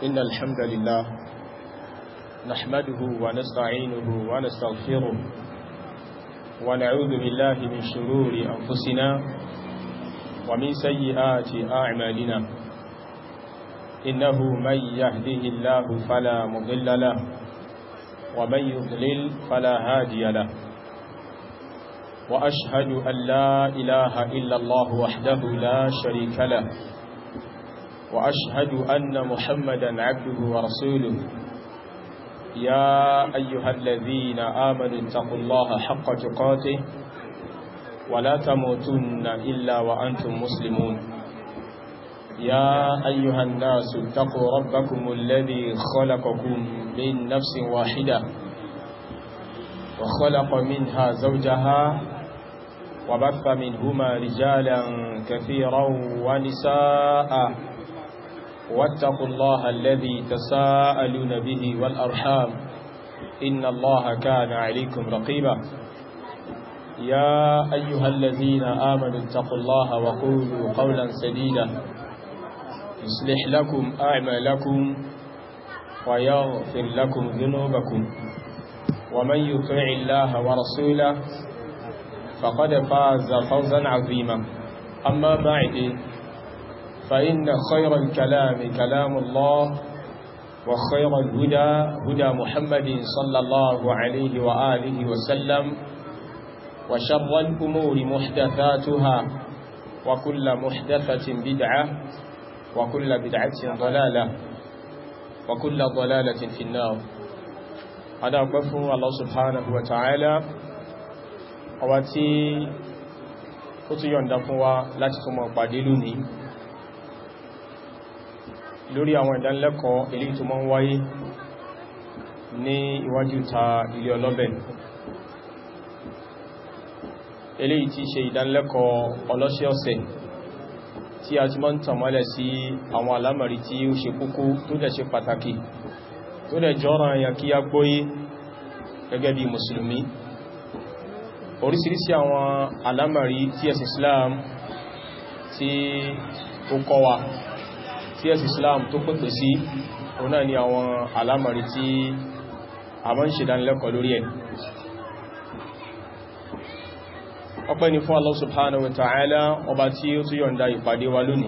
إن الحمد لله نحمده ونستعينه ونستغفره ونعوذ بالله من شرور أنفسنا ومن سيئات أعمالنا إنه من يهده الله فلا مضل له ومن يضلل فلا هادي له وأشهد أن لا إله إلا الله وحده لا شريك له وأشهد أن محمدا عبده ورسوله يا أيها الذين آمنوا اتقوا الله حق تقاته ولا تموتن إلا وأنتم مسلمون يا أيها الناس اتقوا ربكم الذي خلقكم من نفس واحدة وخلق منها زوجها وبث منهما رجالا كثيرا ونساء واتقوا الله الذي تساءلون به والأرحام إن الله كان عليكم رقيبا يا أيها الذين آمنوا اتقوا الله وقولوا قولا سديدا يصلح لكم أعمالكم ويغفر لكم ذنوبكم ومن يطع الله ورسوله فقد فاز فوزا عظيما أما بعد فإن خير الكلام كلام الله وخير الهدى هدى محمد صلى الله عليه وآله وسلم وشر الأمور محدثاتها وكل محدثة بدعة وكل بدعة ضلالة وكل ضلالة في النار هذا أقفه الله سبحانه وتعالى واتي كتيون دفوا لا تتموا قدلوني lórí àwọn ìdánilẹ́kọ̀ọ́ ilé tó mọ́ ń wáyé ní iwájú ta ilé ọlọ́bẹ̀ eléyìí tí ṣe ìdánilẹ́kọ̀ọ́ ọlọ́ṣẹ́ ọ̀sẹ̀ tí a ti mọ́ ń tàmọ́lẹ̀ sí àwọn alámàrí tí ó ṣe kókó tó dẹ̀ ṣe pàtàkì tó dẹ̀ jọ́rọ̀ àyà kí a gbóyé gẹ́gẹ́ bí mùsùlùmí oríṣiríṣi àwọn alámàrí tí ẹ̀sìn Islam tí ó kọ́ wa tí ẹ̀sì Islam tó pẹ̀pẹ̀ sí ọ̀nà ni àwọn alámàrí tí a mọ́ ń ṣe dánilẹ́kọ̀ọ́ lórí ẹ̀ ọpẹ́ ni fún Allah subhanahu wa ta'ala ọba tí ó tún yọ̀nda ìpàdé wa lónìí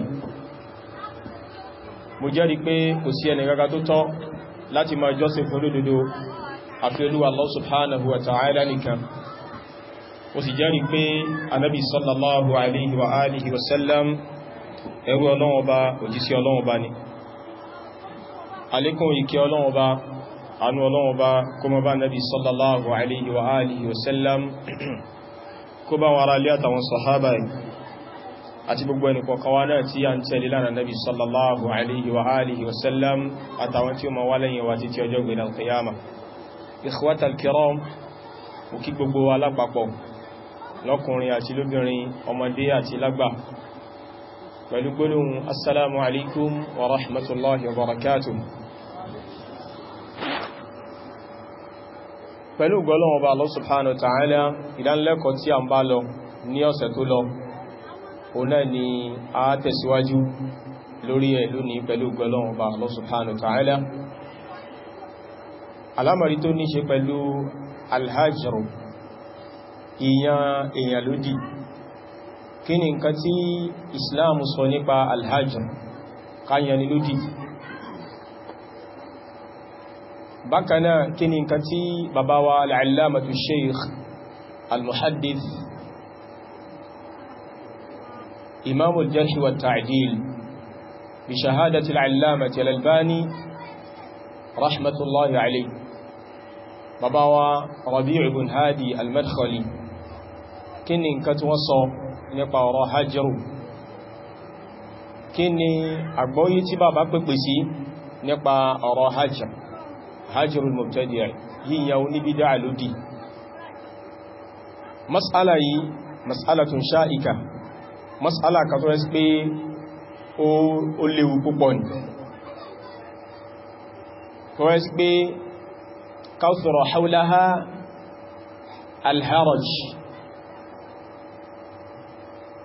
mo jẹ́rìí pé kò sí ẹni gaga tó tọ́ láti máa jọ́sìn fún lódodo àfi Olúwa Allah subhanahu wa ta'ala nìkan mo sì jẹ́rìí pé anábi sallallahu alaihi wa alihi wa sallam ẹrú ọlọ́run ọba òjísí ọlọ́run ọba ni alékún ìkẹ́ ọlọ́run ọba anú ọlọ́run ọba kó mọ́ bá nabi sallallahu alaihi wa alihi wasallam kó bá wọn ará lé àtàwọn sahaba àti gbogbo ẹni kọkawa náà tí a ń tẹ̀lé lánà nabi sallallahu alaihi wa alihi wasallam àtàwọn tí ó ma wá lẹ́yìn wa títí ọjọ́ gbẹ̀dẹ̀ alqiyama ikhwatal kiram mo kí gbogbo wa lápapọ̀ lọ́kùnrin àti lóbìnrin ọmọdé àti lágbà pẹ̀lú gbólóhùn assalamu alaikum wa rahmatullahi wa barakatuh pẹ̀lú gbólóhùn ọba Allah subhanahu wa ta'ala ìdánilẹ́kọ̀ọ́ tí a ń bá lọ ní ọ̀sẹ̀ tó lọ ọ̀nà ni a tẹ̀síwájú lórí ẹ̀ lónìí pẹ̀lú gbólóhùn ọba Allah subhanahu wa ta'ala alámọ̀rí tó ní ṣe pẹ̀lú alhajru ìyàn èèyàn lódì kí ni nǹkan tí islam sọ nípa alhajj káyàní lódì bákanáà kí ni nǹkan tí bàbá wa al'allamatu sheikh al-muhaddith imam al-jarh wa ta'dil bi shahadati al'allamati al-albani rahmatullahi alayhi bàbá wa rabi' ibn hadi al-madkhali kí ni nǹkan tí wọ́n sọ nípa ọ̀rọ̀ hajjiru kí ni àgbọ́yí tí bàbá pẹ̀pẹ̀ sí nípa ọ̀rọ̀ hajjir hajjiru mubtadi' yíya ní bídá lódì mas'ala yìí mas'alatun sha'ika mas'ala ka tó rẹ̀ pé ó léwu púpọ̀ ní tó rẹ̀ pé kawthura hawlaha alharaj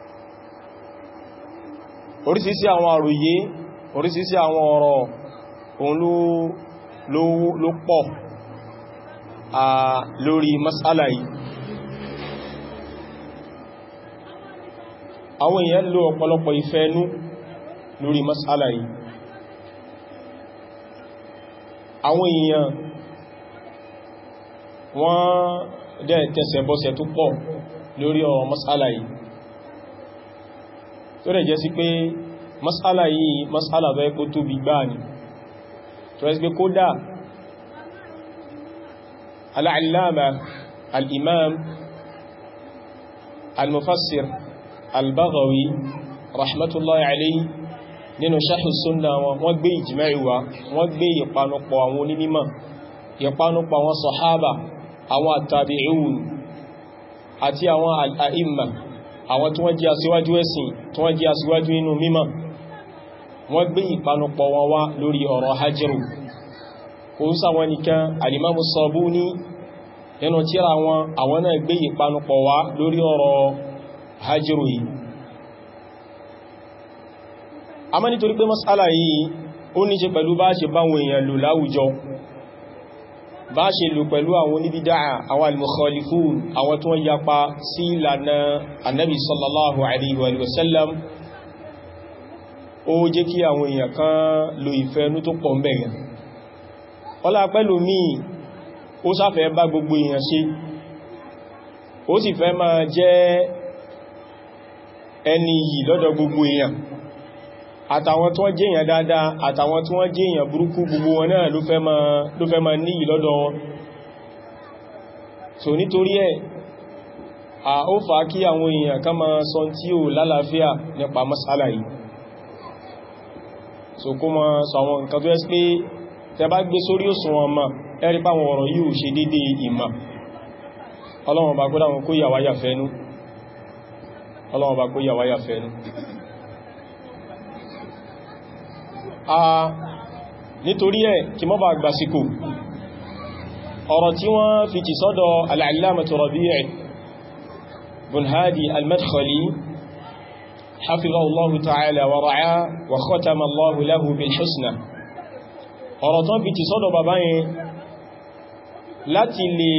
orísìísí àwọn àròyé orísìísí àwọn ọ̀rọ̀ òun ló pọ̀ lórí mas'ala yìí àwọn èèyàn lo ọ̀pọ̀lọpọ̀ ìfẹ́nú lórí mas'ala yìí àwọn èèyàn wọ́n dẹ̀ tẹsẹ̀ bọ́sẹ̀ tó pọ̀ lórí ọ̀rọ̀ mas'ala yìí tó rẹ̀ jẹ́ sí pé mas'ala yìí mas'ala bẹ́ kó tóbi gbáà ni tó rẹ̀ sí pé kódà al'allama al'imam al-mufassir al-baghawi rahmatullahi alayhi nínú sharh sunna wọn wọ́n gbé ijma'i wá wọ́n gbé ìpanupọ̀ àwọn onímọ̀ ìpanupọ̀ àwọn sahaba àwọn àtàbí'un àti àwọn al'a'imma àwọn tí wọ́n jẹ́ aṣíwájú ẹ̀sìn tí wọ́n jẹ́ aṣíwájú nínú mímọ̀ wọ́n gbé ìpanupọ̀ wọn wá lórí ọ̀rọ̀ hajjiru kò ń sáwọn nìkan alimamu Sabuni nínú tírà wọn àwọn náà gbé ìpanupọ̀ wá lórí ọ̀rọ̀ hajjiru yìí a mọ́ nítorí pé mas'ala yìí ó ní ṣe pẹ̀lú bá ṣe báwọn èèyàn lò láwùjọ bá ṣe lò pẹ̀lú àwọn oníbídáà àwọn al-mukhalifun àwọn tó ń yapa sí ìlànà annabi sallallahu alaihi wa sallam ó jẹ́ kí àwọn èèyàn kan lo ìfẹ́nú tó pọ̀ mẹ́rin ọlá pẹ́lú míì ó sáfẹ́ bá gbogbo èèyàn ṣe ó sì fẹ́ máa jẹ́ ẹni yìí lọ́dọ̀ gbogbo èèyàn àtàwọn tí wọ́n jẹ́ èèyàn dáadáa àtàwọn tí wọ́n jẹ́ èèyàn burúkú gbogbo wọn náà ló fẹ́ máa ní ìlọ́dọ̀ wọn so nítorí ẹ̀ a ó fà á kí àwọn èèyàn ká máa sọ tí ó lálàáfíà nípa masala yìí so kó máa sọ àwọn nǹkan tó ẹ́ pé tẹ bá gbé sórí òṣùwọ̀n ọmọ ẹ̀rí pàwọn ọ̀rọ̀ yìí ò ṣe dédé ìmọ̀ ọlọ́wọ̀n bá gbọ́dá wọn kó yàwáyà fẹ́nu ọlọ́wọ̀n bá kó yàwáyà fẹ́nu nítorí ẹ̀ kí mọ́ bá gbàsíkò ọ̀rọ̀ tí wọ́n fi ti sọ́dọ̀ al-allamatu Rabi' bin Hadi al-Madkhali hafizahu Allahu ta'ala wa ra'a wa khatama Allahu lahu bil husna ọ̀rọ̀ tó fi ti sọ́dọ̀ bàbá yẹn láti lè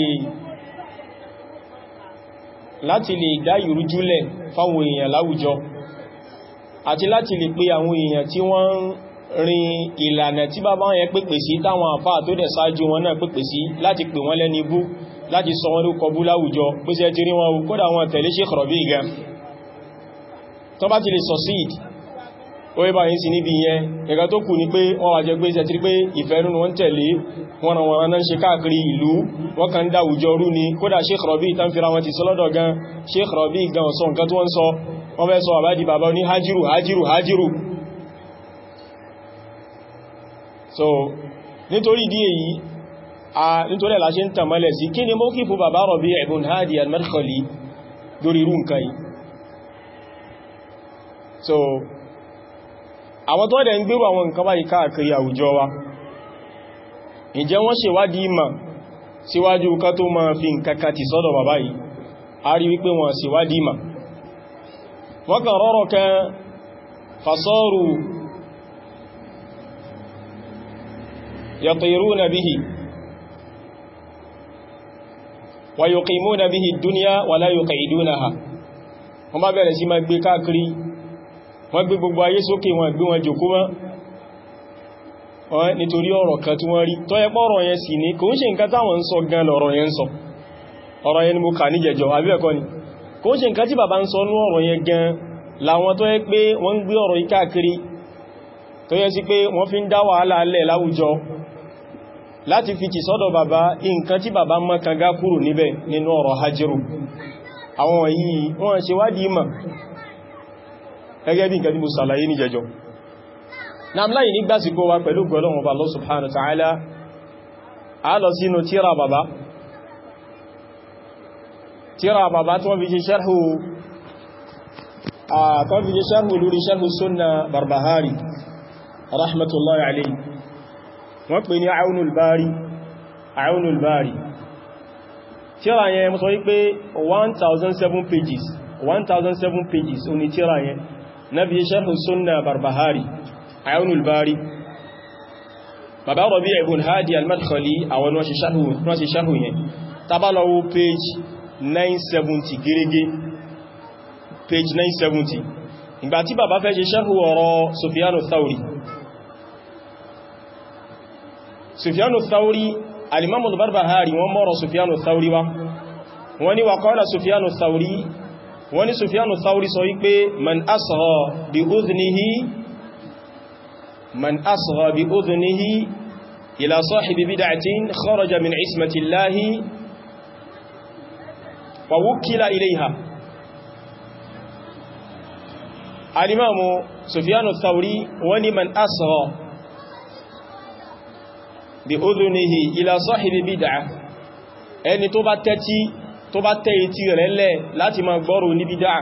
láti lè dá ìrújúlẹ̀ fáwọn èèyàn láwùjọ àti láti lè pé àwọn èèyàn tí wọ́n rin ìlànà tí bàbá yẹn pèpè sí táwọn àfáà tó dẹ̀ sáájú wọn náà pèpè sí láti pè wọ́n lẹ́ni bú láti sọ wọ́n lókọ bú láwùjọ pé sí ẹjì rí wọn kódà wọn tẹ̀lé Sheikh Rabi' gan tó bá ti lè succeed ó yẹ bá yìí sí níbi yẹn ẹ̀gá tó kù ní pé wọ́n wà jẹ́ pé ṣe tí pé ìfẹ́nú wọ́n tẹ̀lé wọ́n ràn wọ́n náà ṣe káàkiri ìlú wọ́n kàn dá àwùjọ rú ni kódà Sheikh Rabi' tán fira wọn ti sọ́lọ́dọ̀ gan Sheikh Rabi' gan ọ̀sọ́ nǹkan tó wọ́n sọ wọ́n fẹ́ sọ àbádì bàbá ní hajiru hajiru hajiru so nítorí ìdí èyí a nítorí ẹ̀lá ṣe ń tàmálẹ̀ sí kí ni mawqifu bàbá Rabi' ibn Hadi al-Madkhali lórí irú nǹkan yìí so àwọn tó dẹ̀ ń gbérò àwọn nǹkan báyìí káàkiri àwùjọ wa ǹjẹ́ wọ́n ṣèwádìí ìmọ̀ síwájú ká tó máa fi nǹkan kan ti sọ́dọ̀ bàbá yìí a rí wípé wọ́n ṣèwádìí ìmọ̀ wọ́n kàn rọ́rọ̀ kan fasaru yatiruna bihi wa yuqimuna bihi ad-dunya wa la yuqidunaha wọ́n bá bẹ̀rẹ̀ sí máa gbé káàkiri wọ́n gbé gbogbo ayé sókè wọn gbé wọn jòkó mọ́ wọ́n nítorí ọ̀rọ̀ kan tí wọ́n rí tó yẹ pọ́ ọ̀rọ̀ yẹn sì ní kò ń ṣe nǹkan táwọn ń sọ gan lọ̀rọ̀ yẹn ń sọ ọ̀rọ̀ yẹn ni mo kà ní jẹjọ àbí ẹ̀kọ́ ni kò ń ṣe nǹkan tí bàbá ń sọ ní ọ̀rọ̀ yẹn gan láwọn tó yẹ pé wọ́n ń gbé ọ̀rọ̀ yìí káàkiri tó yẹ sí pé wọ́n fi ń dá wàhálà alẹ́ láwùjọ láti fi tì sọ́dọ̀ bàbá nǹkan tí bàbá mọ́ kanga kúrò níbẹ̀ nínú ọ̀rọ̀ hajjiru àwọn yìí wọ́n ṣe wádìí mọ̀ gẹ́gẹ́ bí nǹkan tí mo sàlàyé ní jẹjọ na láyé ní gbásíkó wa pẹ̀lú gbọ́lọ́wọ́ bá Allah subhanahu wa ta'ala a lọ sínú tíra bàbá tíra bàbá tí wọ́n fi ṣe sharhu tó fi ṣe sharhu lórí sharhu sunna barbahari rahmatullahi alayhi wọ́n pè ní aunul bari aunul bari tíra yẹn mo sọ wípé 1007 pages 1007 pages oní tíra yẹn na bí sharhu sunna barbahari ayunul bari bàbá Rabi' ibn Hadi al-Madkhali àwọn wọ́n ṣe ṣáhù yẹn tabalawo page 970 gẹ́gẹ́ page 970 ìgbà tí bàbá fẹ́ ṣe ṣáhù ọ̀rọ̀ Sufyanu Thawri Sufyanu Thawri al-Imam al-Barbahari wọ́n mọ́rọ̀ Sufyanu Thawri wá wọ́n ní wa qala Sufyanu Thawri wọ́n ní Sufyanu Thawri sọ wípé man asgha bi udhnihi man asgha bi udhnihi ila sahibi bid'atin kharaja min ismati Allahi wa wukkila ilayha al-Imamu Sufyanu Thawri wọ́n ní man asgha bi udhnihi ila sahibi bid'ah ẹni tó bá tẹ́tí tó bá tẹ́ etí rẹ̀ lẹ́ láti ma gbọ́rọ̀ ní bídá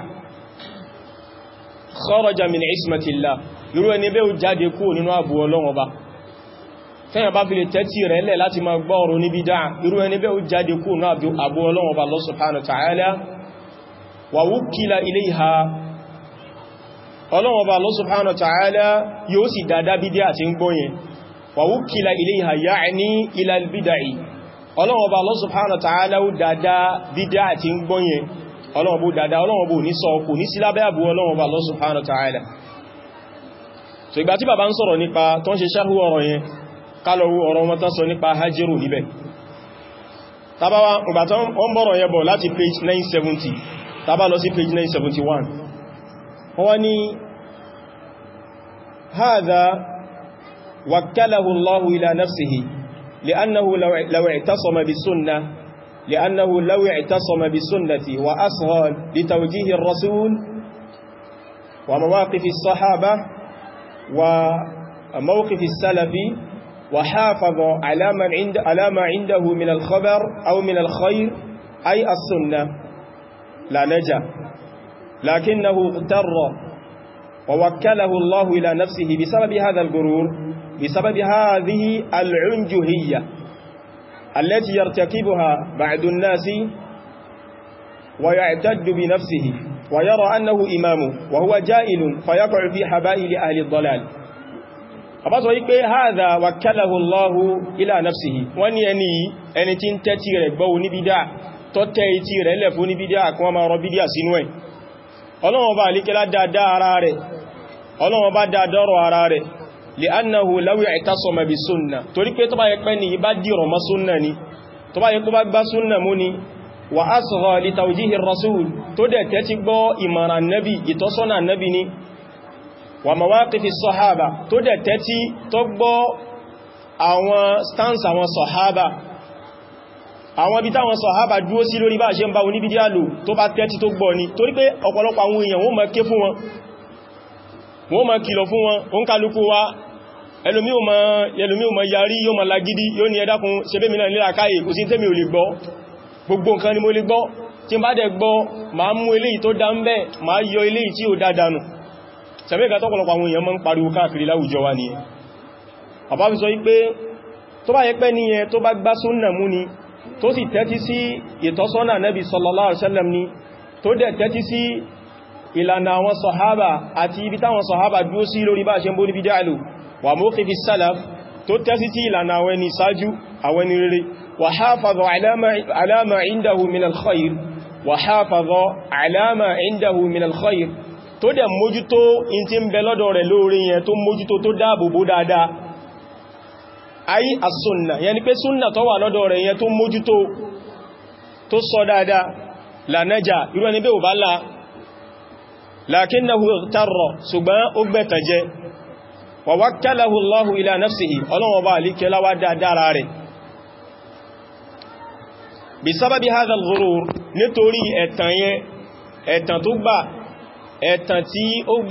kharaja min ismatillah irú ẹni bẹ́ ó jáde kú nínú àbú Ọlọ́run Ọba tẹ́yàn bá fi lè tẹ́tí rẹ̀ lẹ́ láti ma gbọ́rọ̀ ní bídá irú ẹni bẹ́ ó jáde kú nínú àbú Ọlọ́run Ọba Allah subhanahu wa ta'ala wa wukkila ilayha Ọlọ́run Ọba Allah subhanahu wa ta'ala yóò sì dáadáa bídá àti ń gbọ́yẹn wa wukkila ilayha ya'ni ila al-bid'i ọlọ́wọ́ bá Allah subhanahu wa ta'ala ó dáadáa dídá àti ń gbọ́nyẹn ọlọ́wọ́ bó dáadáa ọlọ́wọ́ bó ní sọ kò ní sí lábẹ́ àbú ọlọ́wọ́ bá Allah subhanahu wa ta'ala so ìgbà tí bàbá ń sọ̀rọ̀ nípa tó ń ṣe ṣáhú ọ̀rọ̀ yẹn kálọ̀wú ọ̀rọ̀ wọn tán sọ nípa hajjiru níbẹ̀ tàbáwá ìgbà tó ń bọ̀rọ̀ yẹn bọ̀ láti page 970 tàbá lọ sí page 971 wọ́n ní hadha wakkalahu Allahu ila nafsihi لأنه لو, لو اعتصم بالسنة لأنه لو اعتصم بالسنة وأصغى لتوجيه الرسول ومواقف الصحابة وموقف السلف وحافظ على, من عند على ما عنده من الخبر أو من الخير أي السنة لا نجا لكنه اغتر ووكله الله إلى نفسه بسبب هذا الغرور بسبب هذه العنجهية التي يرتكبها بعض الناس ويعتد بنفسه ويرى أنه إمام وهو جائل فيقع في حبائل أهل الضلال àbátọ̀ wípé haza wakalahu Allahu ila nafsihi wọ́n ni ẹni ẹni tí ń tẹ́tí rẹ̀ gbọ́ oníbídá tó tẹ́ etí rẹ̀ lẹ̀ fún oníbídá kí wọ́n máa rọ bídá sínú ẹ̀ Ọlọ́run bá alikẹ́lá dáadáa ara rẹ̀ Ọlọ́run bá dáadọ́rọ̀ ara rẹ̀ li'annahu law i'tasama bi sunnah torí pé tó bá yẹ pé ní bá dìrọ̀ mọ́ súnnà ni tó bá yẹ kó bá gbá súnnà mú ni wa asgha li tawjihi rasul tó dẹ̀ tẹ́tí gbọ́ ìmọ̀ràn nabi ìtọ́sọ́nà nabi ni wa mawaqifi sahaba tó dẹ̀ tẹ́tí tó gbọ́ àwọn stance àwọn sahaba àwọn ibi táwọn sahaba dúó sí lórí bá ṣe ń bá oníbídíà lò tó bá tẹ́tí tó gbọ́ ni torí pé ọ̀pọ̀lọpọ̀ àwọn èèyàn wọ́n máa ké fún wọn wọ́n máa kìlọ̀ fún wọn ó ń kálukú wa ẹlòmí ò máa yarí yóò máa lagidi yóò ní ẹ dákun ṣe bẹ́ mi náà nílá káyè kò sí tẹ́mi ò lè gbọ́ gbogbo nǹkan ni mo lè gbọ́ tí n bá dẹ̀ gbọ́ máa mú eléyìí tó dá ń bẹ́ máa yọ eléyìí tí ó dá dànù sẹ̀mẹ́gà tọ́pọ̀lọpọ̀ àwọn èèyàn máa ń pariwo káàkiri láwùjọ wa nìyẹn bàbá fi sọ wípé tó bá yẹ pé níyẹn tó bá gbá súnnà mú ni tó sì tẹ́tí sí ìtọ́sọ́nà nẹ́bí sallallahu alaihi wasallam ni tó dẹ̀ tẹ́tí sí ìlànà àwọn sọ̀hábà àti ibi táwọn sọ̀hábà dúó sí lórí bá ṣe ń bó níbi dáàlù wà mawqifi salaf tó tẹ́sí sí ìlànà àwọn ẹni sáájú àwọn ẹni rere wà hafaza ala ma indahu min al-khayr wà hafaza ala ma indahu min al-khayr tó dẹ̀ mójútó in ti ń bẹ lọ́dọ̀ rẹ̀ lórí yẹn tó mójútó tó dáàbòbò dáadáa ayi as-sunna yẹni pé súnnà tó wà lọ́dọ̀ rẹ̀ yẹn tó mójútó tó sọ dáadáa la naja irú ẹni bẹ́ ò bá láà lakinnahu ightarra ṣùgbọ́n ó gbẹ̀tàjẹ́ wa wakkalahu Allahu ila nafsihi ọlọ́wọ́ bá alíkẹ́ láwá dáadára rẹ̀ bí sábàbí hadha al-ghurur nítorí ẹ̀tàn yẹn ẹ̀tàn tó gbà ẹ̀tàn tí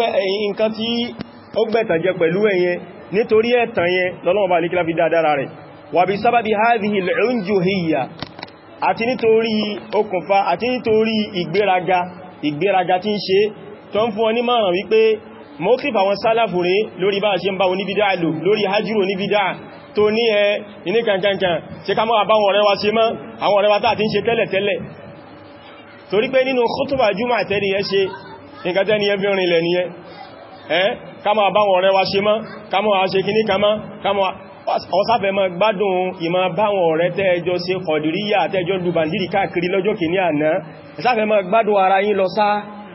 ó gbẹ̀tàjẹ́ pẹ̀lú ẹ̀yẹn nítorí ẹ̀tàn yẹn lọ́lọ́wọ́ bá alíkẹ́ láfi dáadára rẹ̀ wà bí sábàbí hadhihi al-unjuhiyya àti nítorí okùnfà àti nítorí ìgbéraga ìgbéraga tí ń ṣe tó ń fún ọ ní márùn wípé mọ́kíf àwọn sálàfù rẹ̀ lórí bá ṣe ń bá oníbídá lò lórí hajjúrò oníbídá tó ní ẹ iní kankankan ṣe ká mọ́ àbáwọn ọ̀rẹ́ wa ṣe mọ́ àwọn ọ̀rẹ́ wa tàà tí ń ṣe tẹ́lẹ̀ tẹ́lẹ̀ torí pé nínú khutba jùmọ̀ àtẹ́ni ẹ ṣe nǹkan tẹ́ni ẹ fi rìnlẹ̀ ni ẹ ká mọ́ àbáwọn ọ̀rẹ́ wa ṣe mọ́ ká mọ́ àṣe kìní kamọ́ ọ̀sáfẹ́ mọ́ gbádùn ìmọ̀ báwọn ọ̀rẹ́ tẹ́ẹjọ́ sí kọ̀dìríyà tẹ́ẹjọ́ lùbàndìrì káàkiri lọ́jọ́ kìíní àná ẹ̀sáfẹ́ mọ́ gbádùn ara yín lọ sáà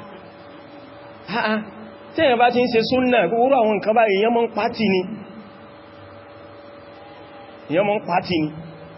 tẹ́yàn bá ti ń ṣe súnnà gbogbo àwọn nǹkan bá èyàn mọ́ ń pàtì ni èyàn mọ́ ń pàtì ni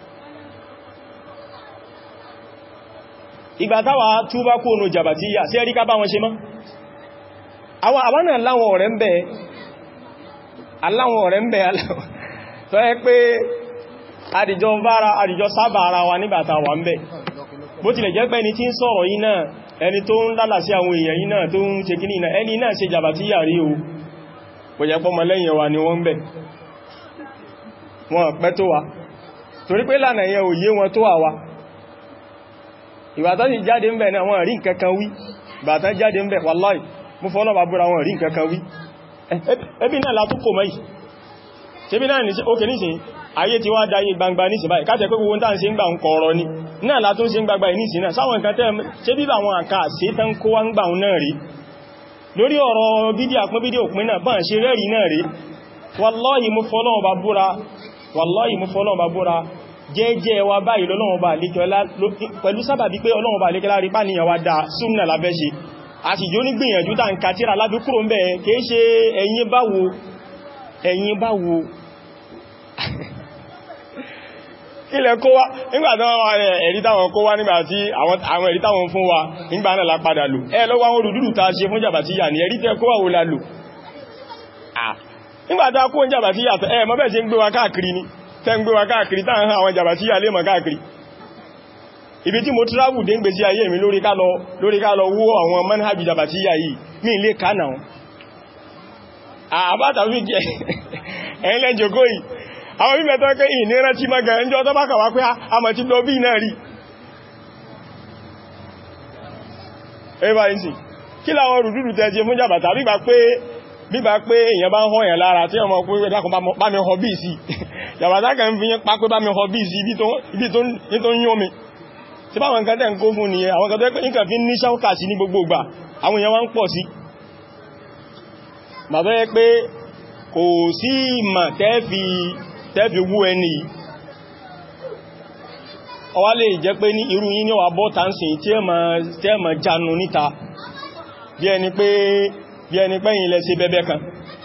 ìgbà táwà túbá kó nù jàbàtíyà sí ẹ̀ríká bá wọn ṣe mọ́ àwọn náà láwọn ọ̀rẹ́ ń bẹ aláwọn ọ̀rẹ́ ń bẹ tó yẹ pé àdìjọ bára àdìjọ sábà ara wa nígbàtà wà ń bẹ bó tilẹ̀ jẹ́ pé ẹni tí ń sọ̀rọ̀ yìí náà ẹni tó ń lálà sí àwọn èèyàn yìí náà tó ń ṣe kí ní ẹni náà ṣe jàbàtíyà rí o kò jẹ́ pọ́mọ lẹ́yìn wa ni wọ́n bẹ̀ wọ́n pẹ́ tó wa torí pé lànà yẹn ò yé wọn tó àwa ìbàtán sì jáde ń bẹ̀ náà wọ́n rí nǹkankan wí ìbàtán jáde ń bẹ̀ wàláì mú fọ́nà bàbúra wọn rí nǹkankan wí ẹbí náà látúkò mọ́ yìí ṣebí náà ní ókè nísìn ayé ti wá dáyé gbangba nísìn báyìí káàkiri pé gbogbo tàà sí ń gbà ń kọ̀ọ̀rọ̀ ní náà látún sí ń gbagba ìnísìn náà sáwọn nǹkan tẹ́ ṣe bí àwọn àkà sí tán kó wá ń gbà ń náà rí lórí ọ̀rọ̀ bídí àpín bídí òpin náà bọ́n ṣe rẹ́rì náà rí wallahi mú fọ́lọ́wọ́ bá búra wallahi mú fọ́lọ́wọ́ bá búra jẹ́jẹ́ wa báyìí lọ́lọ́wọ́ bá lékẹ́lá pẹ̀lú sábàbí pé ọlọ́wọ́ bá lékẹ́lá rí pàníyàn wá dáa súnnà lábẹ́ ṣe àti jó ní gbìyànjú tá ń kàtíra lábí kúrò ń bẹ̀ kìí ṣe ẹ̀yin báwo ẹ̀yin báwo ilẹ̀ kó wá nígbàtí wọ́n wá ẹ̀rí táwọn kó wá nígbàtí àwọn ẹ̀rí táwọn fún wa nígbà náà lápadà lò ẹ lọ́wọ́ àwọn olùdúrù ta ṣe fún jàbàtíyà ní ẹ̀rí tẹ́ kó wà wó la lò nígbàtí a kó ń jàbàtíyà ẹ mọ́ bẹ́ẹ̀ ṣe ń gbé wa káàkiri ni tẹ́ ń gbé wa káàkiri tá ń hàn àwọn jàbàtíyà lè mọ̀ káàkiri ibi tí mo travel dé ń gbé sí ayé mi lórí ká lọ lórí ká lọ wó àwọn manhaj jàbàtíyà yìí ní ilé kánà àbátàwí jẹ́ ẹ̀yìn lẹ́jọ̀gó yìí àwọn bíbẹ̀ tó kẹ́ ìní rántí mọ́gà ẹjọ́ tó bá kàwà pé a mọ̀ tí lọ bí náà rí ẹbá ìsìn kí láwọn rùdúrù tẹ́ jẹ fún jàbàtà bíbà pé bíbà pé èyàn bá ń họ́ yẹn lára tí ọmọ pé dákùn bá mi họ bí sí jàbàtà kan fi yẹn pápé bá mi họ bí sí ibi tó ń yún mi tí báwọn nǹkan tẹ́ ń kó fún nìyẹn àwọn kan tó nǹkan fi ní ṣáúkà sí ní gbogbo ìgbà àwọn èèyàn wá ń pọ̀ sí bàbá yẹ pé kò sí ìmọ̀ tẹ́ẹ̀fì tẹ́ẹ̀fì wú ẹni ọwá lè jẹ́ pé ní irú yí ní ọwà bọ́ta ń sìn tí ẹ ma jánu níta bí ẹni pé bí ẹni pé yìí lẹ sí bẹ́bẹ́ kan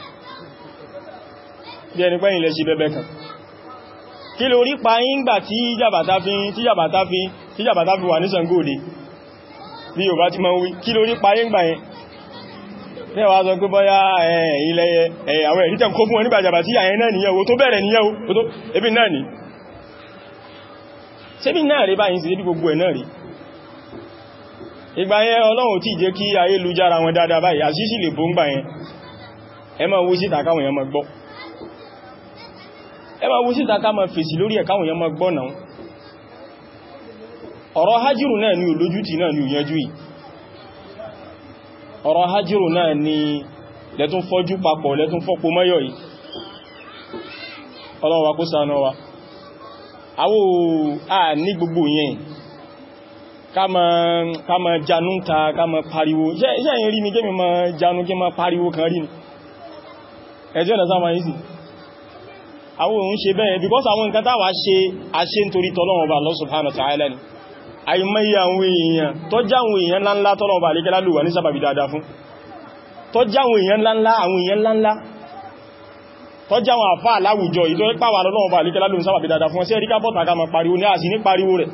bí ẹni pé yìí lẹ sí bẹ́bẹ́ kan kí ló rí pa yí ń gbà tí jàbàtà fi tí jàbàtà fi tí jàbàtà fi wà ní Ṣàngóòdè bí yóò bá ti máa ń wí kí ló rí pa yí ń gbà yẹn ní ẹwà sọ pé bọ́yá ilẹ̀ àwọn ẹ̀rí tẹ́m kó fún wọn nígbà jàbà tí àyẹn náà nìyẹn o tó bẹ̀rẹ̀ nìyẹn o tó ebi náà ní ṣébí náà rí báyìí sí ebi gbogbo ẹ̀ náà rí ìgbà yẹn ọlọ́run tí jẹ́ kí ayélujára wọn dáadáa báyìí àṣíṣì lè bó ń gbà yẹn ẹ máa wú síta káwọn èèyàn máa gbọ́ ẹ máa wú síta ká máa fèsì lórí ẹ̀ káwọn èèyàn máa gbọ́ náà ọ̀rọ̀ hajjírù náà ni olójútì náà ni òyẹnjú yìí ọ̀rọ̀ hajjírò náà ni lẹ́tún fọ́jú papọ̀ lẹ́tún fọ́pọ̀ mọ́yọ̀ yìí ọlọ́run wa kó ṣàánú wa àwọ à ní gbogbo yẹn ká ma janú ta ká ma pariwo iṣẹ́ yìí rí mi kí mi ma janú kí ma pariwo kan rí ni ẹjọ́ ọ̀nà sáwọn yìí sí àwọ òun ṣe bẹ́ẹ̀ because àwọn nǹkan táwà ṣe àṣẹ nítorí tọ́lọ́run ọba Allah subhanahu wa ta'ala ni àìmọye àwọn èèyàn tó jáwọn èèyàn ńláńlá tọ́lọ̀ ọba àlékẹ́lá lò wà ní sábàbí dáadáa fún tó jáwọn èèyàn ńláńlá àwọn èèyàn ńláńlá tó jáwọn àfá aláwùjọ ìtọ́ pàwà lọ́wọ́ ọba àlékẹ́lá lò ní sábàbí dáadáa fún sí ẹ̀ríká bọ́ta ká ma pariwo ní àti ní pariwo rẹ̀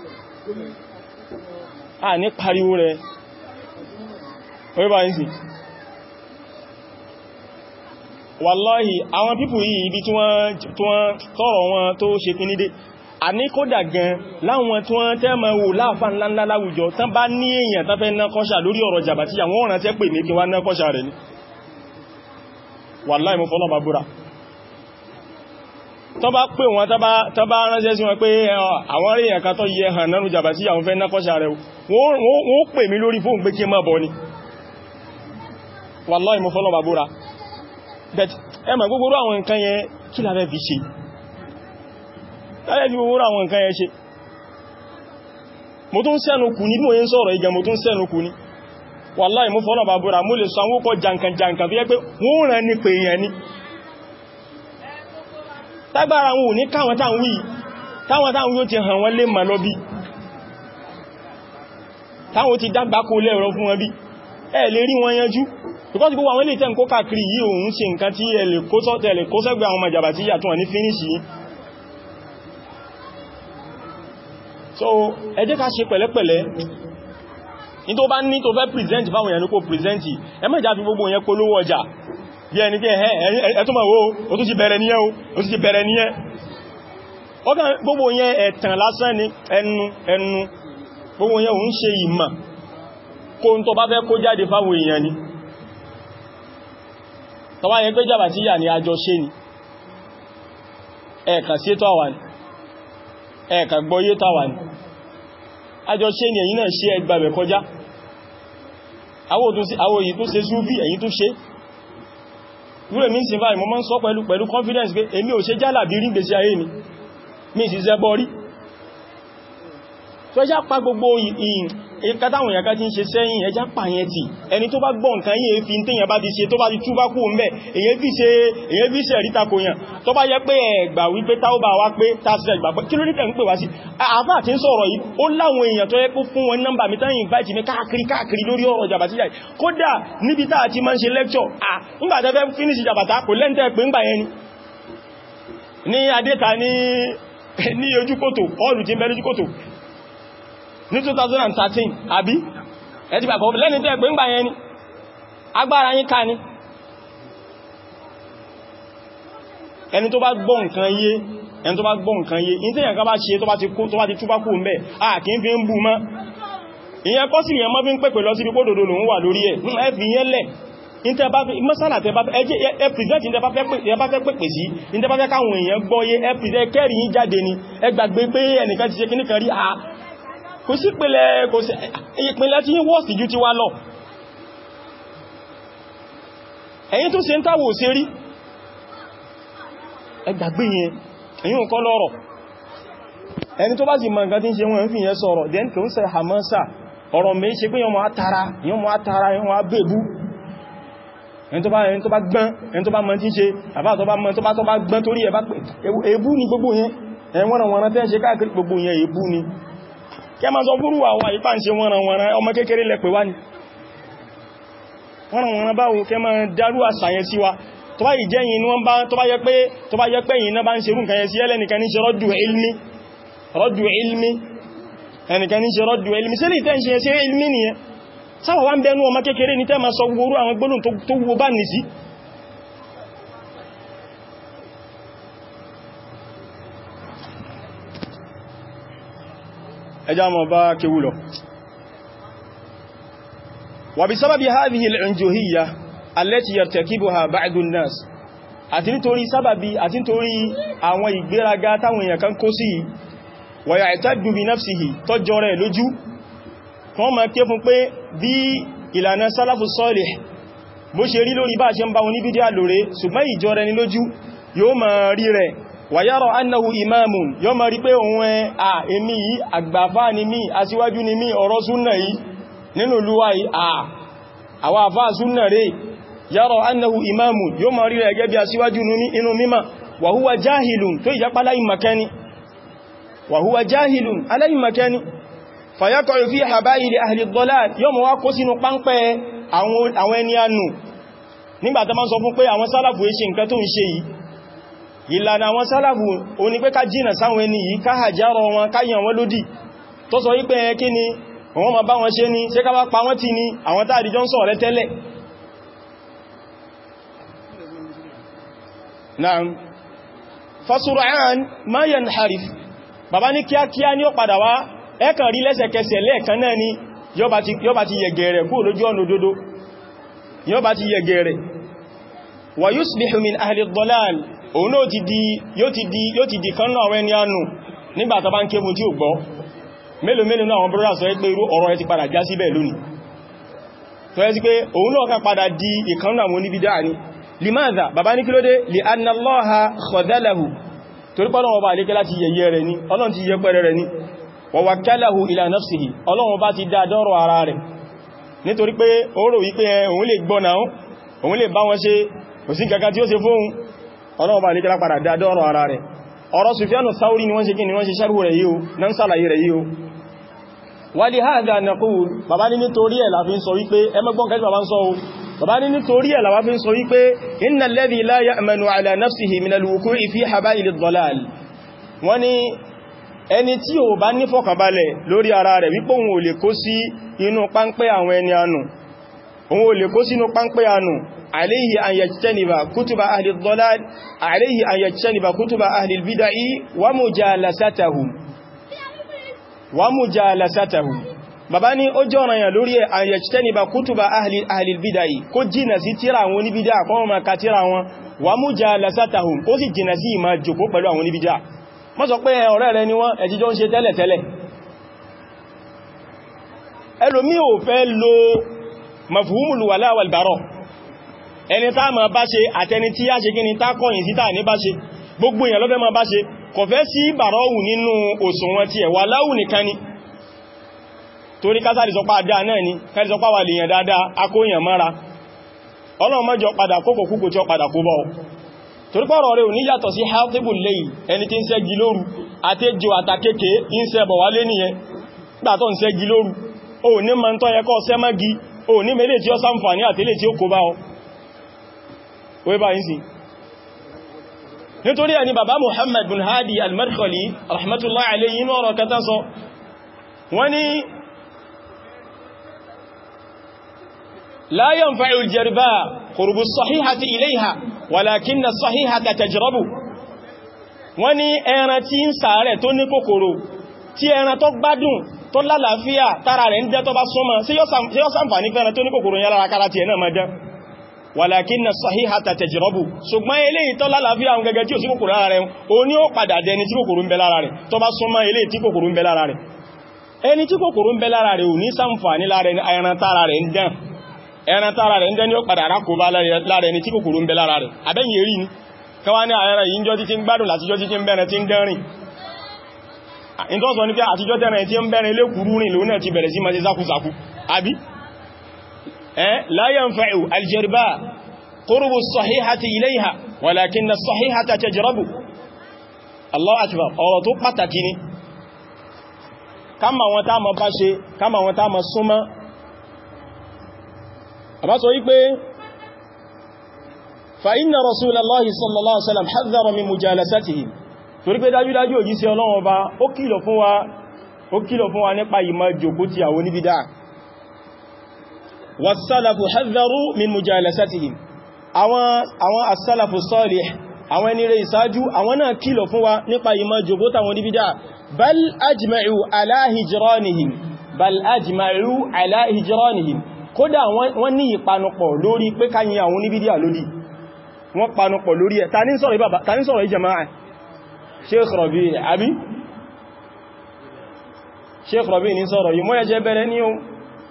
a ní pariwo rẹ̀ orí bá ń sì wàláhì àwọn pípù yìí ibi tí wọ́n tọ́rọ wọn tó ṣe kí nídé àní kódà gan láwọn tí wọ́n tẹ́ ma wò láàfà ńláńlá láwùjọ tán bá ní èèyàn tán fẹ́ ná kọ́ṣà lórí ọ̀rọ̀ jàbàtí àwọn ọ̀ràn tẹ́ pè ní kí wá ná kọ́ṣà rẹ̀ ní wàláhì mo fọ́lọ́ bàbúrà tán bá pè wọn tán bá ránṣẹ́ sí wọn pé àwọn rí èèyàn kan tó yẹ hàn nánú jàbàtí àwọn fẹ́ ná kọ́ṣà rẹ̀ wọ́n pè mí lórí fóun pé kí má bọ́ ni wàláhì mo fọ́lọ́ bàbúrà ẹmà gbogbo àwọn nǹkan yẹn kí la fẹ́ fi ṣe láyé tí gbogbo àwọn nǹkan yẹn ṣe mo tún sẹ́nu kù ní bí mo yẹn sọ̀rọ̀ ìgẹ̀ mo tún sẹ́nu kù ní wàláì mú fọ́nà bàbúrà mo lè sọ àwọn ókọ jankan jankan fi yẹ́ pé wọ́n rẹ̀ ní pé èèyàn ní tágbára wọn ò ní káwọn táwọn wí táwọn táwọn yóò ti hàn wọ́n lè mà lọ bí táwọn ti dágbà kó lẹ́rọ fún wọn bí ẹ lè rí wọn yanjú because gbogbo àwọn ilé tẹ́ ń kó káàkiri yìí òun ṣe nǹkan tí ẹ lè kó sọ́tẹ̀ lè kó sẹ́gbẹ̀ àwọn màjàbà tí yàtọ̀ ní fínísì so ẹ jẹ́ ká ṣe pẹ̀lẹ́pẹ̀lẹ́ ní tó bá ní tó fẹ́ present fáwọn èèyàn ní kó present ẹ má jà fi gbogbo yẹn polówó ọjà bí ẹni pé ẹ tó mọ̀ wo o tó ti bẹ̀rẹ̀ níyẹn o o ti bẹ̀rẹ̀ níyẹn ọkàn gbogbo yẹn ẹ̀tàn lásán ni ẹnu ẹnu gbogbo yẹn òun ṣe ìmọ̀ kó ń tó bá fẹ́ kó jáde fáwọn èèyàn ni tọwá yẹn pé jàbà tí yà ní àjọ ṣe ni ẹ̀ẹ̀kà sí ètò àwà ní ẹ̀ẹ̀kà gbọ́yé tàwà ní àjọ ṣe ni ẹ̀yin náà ṣe ẹgbàbẹ̀ kọjá àwọ̀ èyí tó ṣe súfí ẹ̀yin tó ṣe rúrẹ̀ mi sí báyìí mo máa ń sọ pẹ̀lú pẹ̀lú confidence pé èmi ò ṣe jálà bí rí gbèsè ayé mi mi sì zẹ́ bọ́ rí tó ẹjá pa gbogbo ìkátàwọn ìyàká tí ń ṣe sẹ́yìn ẹjá pa yẹn tí ẹni tó bá gbọ́ nǹkan yìí fi ń tẹ́yàn bá ti ṣe tó bá ti túbá kú ń bẹ̀ èyí fi ṣe ríta kò yàn tó bá yẹ pé ẹgbà wípé táúbà wá pé tásílẹ̀ ìgbà pé kí ló nítẹ̀ ń pè wá sí àfá àti ń sọ̀rọ̀ yìí ó láwọn èèyàn tó yẹ kó fún wọn nọ́mbà mi tán invite mi káàkiri káàkiri lórí ọ̀rọ̀ jàbàtíjà kódà níbi tá àti máa ń ṣe lecture à ńgbà tẹ́ fẹ́ finish jàbàtà kò lẹ́ntẹ́ pé ńgbà yẹn ni ní adéta ní ní ojúkòtò ọlù tí ń bẹ lójúkòtò ní 2013 àbí ẹ̀tí pàpọ̀ lẹ́ni tẹ́ pé ń gbà yẹn ni agbára yín ká ní ẹni tó bá gbọ́ nǹkan yé ẹni tó bá gbọ́ nǹkan yé in tí yẹn ká bá ṣe tó bá ti kó tó bá ti túbá kú mẹ́ à kí n fi ń bú mọ́ ìyẹn kọ́ sí ìyẹn mọ́ fi ń pèpè lọ sí ibi kódòdó lòun wà lórí ẹ̀ ẹ fi yẹn lẹ̀ mọ́sánà tẹ bá ẹ present ní tẹbá fẹ́ pèpè sí ní tẹbá fẹ́ káwọn èèyàn gbọ́ yé ẹ present kẹ́rì yín jáde ni ẹ gbàgbé pé ẹnìkan ti ṣe kíníkan rí à kò sí pẹ̀lẹ̀ kò sí ìpínlẹ̀ tí yí wọ́sì jú ti wá lọ ẹ̀yin tó ṣe ń táwò sí rí ẹgbàgbé yẹn ẹ̀yin ò kọ́ lọ́rọ̀ ẹni tó bá sì mọ̀ nǹkan tí ń ṣe wọ́n ń fi yẹn sọ̀rọ̀ den kò ń ṣe hamasa ọ̀rọ̀ mẹ́ ṣe pé yọmọ atara yọmọ atara yọmọ abẹ́bú ẹni tó bá ẹni tó bá gbọ́n ẹni tó bá mọ̀ tí ń ṣe àbá tó bá mọ̀ tó bá tó bá gbọ́n torí ẹ̀bá pé ebú ni gbogbo yẹn ẹ̀wọ̀n wọn tẹ́ ń ṣe káàkiri gbogbo yẹn ebú ni kẹ ma sọ fúrú àwọn àyíká ń ṣe wọ́nranwọ́nran ọmọ kékeré lẹ́pẹ̀ wá ní wọ́nranwọ́nran báwo kẹ ma dárú àṣàyẹ sí wa tó bá ìjẹ́ yìí wọ́n bá tó bá yẹ pé tó bá yẹ pé yìí náà bá ń ṣe rú nǹkan yẹ sí ẹlẹ́nìkan ní ṣe rọ́dù ilmi rọ́dù ilmi ẹnìkan ní ṣe rọ́dù ilmi sí lè tẹ́ ń ṣe ṣe ilmi nìyẹn sáwà wá ń bẹnu ọmọ kékeré ní tẹ́ ma sọ gbogbo àwọn gbólóhùn tó wo bá nì sí ẹjá mọ̀ bá kéwú lọ wà bí sábàbí hadhihi al-unjuhiyya allati yartakibuha ba'du an-nas àti nítorí sábàbí àti nítorí àwọn ìgbéraga táwọn èèyàn kan kó sí wa ya'taddu bi nafsihi tọ́jọ rẹ̀ lójú kan ma ké fún pé bí ìlànà sálàfù sọ́lẹ̀ bó ṣe rí lórí bá ṣe ń bá wọn ní bídíà lóre ṣùgbọ́n ìjọ rẹ̀ ní lójú yóò ma rí rẹ̀ wàyárọ̀ annahu imamun yóò ma rí pé òun ẹ à èmi yìí àgbàfà ni mí aṣíwájú ni mí ọ̀rọ̀ súnnà yìí nínú lúwà yìí à àwọn àfá súnnà rẹ̀ yárọ̀ annahu imamun yóò ma rí rẹ̀ gẹ́gẹ́ bí aṣíwájú inú mímá wàhúwa jahilun tó ìjápá aláìmakẹni wàhúwa jahilun aláìmakẹni fàyákọ̀ fi habaili ahli dhalal yóò ma wá kó sínú páńpẹ́ àwọn ẹni anù nígbàtà máa sọ fún pé àwọn sálàfù ṣe nǹkan tó ń ṣe yìí ìlànà àwọn sálàfù o ní pé ká jìnà sáwọn ẹni yìí ká hàjárọ wọn káyàn wọn lódì tó sọ wípé ẹ kí ni wọ́n ma bá wọn ṣe ní ṣe ká bá pa wọ́n ti ní àwọn tààdì jọ ń sọ rẹ tẹ́lẹ̀ Naam fasura'an ma yanharif bàbá ní kíákíá ní ó padà wá ẹ́kàn rí lẹ́sẹ̀kẹsẹ̀ lẹ́ẹ̀kan náà ni yọba ti yẹ̀gẹ̀rẹ̀ kúrò lójú ọ̀nà òdodo yọba ti yẹ̀gẹ̀rẹ̀ wa yusbihu min ahli ad-dalal òun náà ti di yóò ti di yóò ti di kan náà wẹ́ni ánù nígbàtà bá ń kébù tí ó gbọ́ mélòó mélòó náà àwọn brọ́dà sọ pé irú ọ̀rọ̀ ẹ ti padà já síbẹ̀ lónìí tó yẹ sí pé òun náà kan padà di ìkan náà wọn níbi dáa ni limadha bàbá ní kílódé li anna Allaha khadalahu torí pọ́lọ̀ ọba àlékẹ́ láti yẹyẹ rẹ̀ ní ọlọ́run ti yẹpẹrẹ rẹ̀ ní wa wakkalahu ila nafsihi ọlọ́run bá ti dá dọ́rọ̀ ara rẹ̀ nítorí pé ó rò wípé òun lè gbọ́ náà òun lè bá wọn ṣe kò sí kankan tí ó ṣe fóun ọlọ́wọ́ bá ní kílá padà dá dọ́rọ̀ ara rẹ̀ ọ̀rọ̀ Sufyanu Thawri ni wọ́n ṣe kí ni wọ́n ṣe sharhu rẹ̀ yíò nan sàlàyé rẹ̀ yíò ولهذا نقول bàbá ní nítorí ẹ̀ la fi ń sọ wípé ẹmẹ́gbọ́n kẹjọ bàbá ń sọ o bàbá ní nítorí ẹ̀ la wá fi ń sọ wípé inna alladhi la ya'manu ala nafsihi min al-wuqu'i fi haba'il ad-dalal wọ́n ní ẹni tí ó bá ní fọkànbalẹ̀ lórí ara rẹ̀ wípé òun ò lè kó sí inú páńpẹ́ àwọn ẹni ànù òun ò lè kó sínú páńpẹ́ ànù alayhi an yajtaniba kutuba ahli ad-dalal alayhi an yajtaniba kutuba ahli al-bid'ah wa mujalasatahum wa mujalasatahum bàbá ní ó jẹ́ ọ̀ranyàn lórí ẹ̀ an yajtaniba kutuba ahli ahli al-bid'ah kó jìnà sí tíra àwọn oníbídá kọ́ ma ka tíra wọn wa mujalasatahum ó sì jìnà sí ìmá jòkó pẹ̀lú àwọn oníbídá mọ́ sọ pé ọ̀rẹ́ rẹ ni wọ́n ẹjíjọ́ ń ṣe tẹ́lẹ̀ tẹ́lẹ̀ ẹlòmí ò fẹ́ lo mafhumul wala wal bara ẹni tá ma bá ṣe àtẹni tí yá ṣe gíní tá kọ̀yìn sí táà ní bá ṣe gbogbo èèyàn lọ́fẹ́ ma bá ṣe kò fẹ́ sí bàrọ́wù nínú òṣùwọ̀n tí ẹ̀ wà láwù nìkan ni torí kásàrí sọpá àdá náà ni kárí sọpá wà lèèyàn dáadáa akóyàn mára ọlọ́run mọ́jọ padà kókò kúkò tí ó padà kó bọ́ torí pọ́rọ̀ rẹ̀ ò ní yàtọ̀ sí healthable lẹ́yìn ẹni tí ń ṣẹ́gi lóru àti ejò àtàkékè ń ṣẹbọ̀ wálé nìyẹn gbàtọ̀ ń ṣẹ́gi lóru o ní ma ń tọ́ yẹ kọ́ sẹ́mọ́gi o ní mẹ́lẹ̀ tí ó ṣàǹfààní àtẹ́lẹ̀ tí ó kó bá ọ wé bá yìí sí nítorí ẹni bàbá Muhammad bin Hadi al-Madkhali rahmatullahi alayhi inú ọ̀rọ̀ kẹta sọ wọ́n ni la yanfa'u al-jarba qurbu as-sahihati ilayha walakinna as-sahihata tajrabu wọ́n ni ẹran tí ń ṣàárẹ̀ tó ní kòkòrò tí ẹran tó gbádùn tó lálàáfíà tára rẹ̀ ń jẹ́ tó bá súnmọ́ sí yóò sàǹfàní fẹ́ràn tó ní kòkòrò yára kára tí ẹ̀nà máa jẹ́ walakinna as-sahihata tajrabu ṣùgbọ́n eléyìí tó lálàáfíà ń gẹ́gẹ́ tí ò sí kòkòrò lára rẹ̀ o ní ó padà dẹni tí kòkòrò ń bẹ lára rẹ̀ tó bá súnmọ́ eléyìí tí kòkòrò ń bẹ lára rẹ̀ ẹni tí kòkòrò ń bẹ lára rẹ̀ ò ní sàǹfàní lára ẹran tára rẹ̀ ń dán ẹran tára rẹ̀ ń dán ní ó padà rákòbá lára ẹni tí kòkòrò ń bẹ lára rẹ̀ abẹ́yìn èrí ni káwá ní ààrẹ yìí jọ títí ń gbádùn látijọ́ títí ń bẹ̀rẹ̀ tí ń dẹ́rìn ìtọ́sọ ní pé àtijọ́ tẹ́rẹ tí ó ń bẹ̀rẹ̀ ilé kúrú rìn lónà ti bẹ̀rẹ̀ sí ma ṣe sákúsàkú àbí ẹ́ la yanfa'u aljarba qurbu as-sahihati ilayha walakinna as-sahihata tajrabu Allahu akbar ọ̀rọ̀ tó pàtàkì ni kama wọn tá ma bá ṣe kama wọn tá ma súnmọ́ àbá sọ wípé fa inna rasulallahi sallallahu alaihi wasallam hadhara min mujalasatihim torí pé dájúdájú òjíṣẹ́ Ọlọ́run ọba ó kìlọ̀ fún wa ó kìlọ̀ fún wa nípa ìmọ̀ jòkó ti àwọn oníbídá was-salafu hadharu min mujalasatihim àwọn àwọn as-salafu salih àwọn ẹni rẹ̀ ìsáájú àwọn náà kìlọ̀ fún wa nípa ìmọ̀ jòkó tàwọn oníbídá bal ajma'u ala hijranihim bal ajma'u ala hijranihim kódà wọ́n ní ìpanupọ̀ lórí pé káyìn àwọn oníbídá lódì wọ́n panupọ̀ lórí ẹ̀ ta ní sọ̀rọ̀ ìjẹmáà sheikh rabi abi sheikh rabi ní sọ̀rọ̀ yìí mọ́ ẹjẹ́ bẹ̀rẹ̀ ní ohun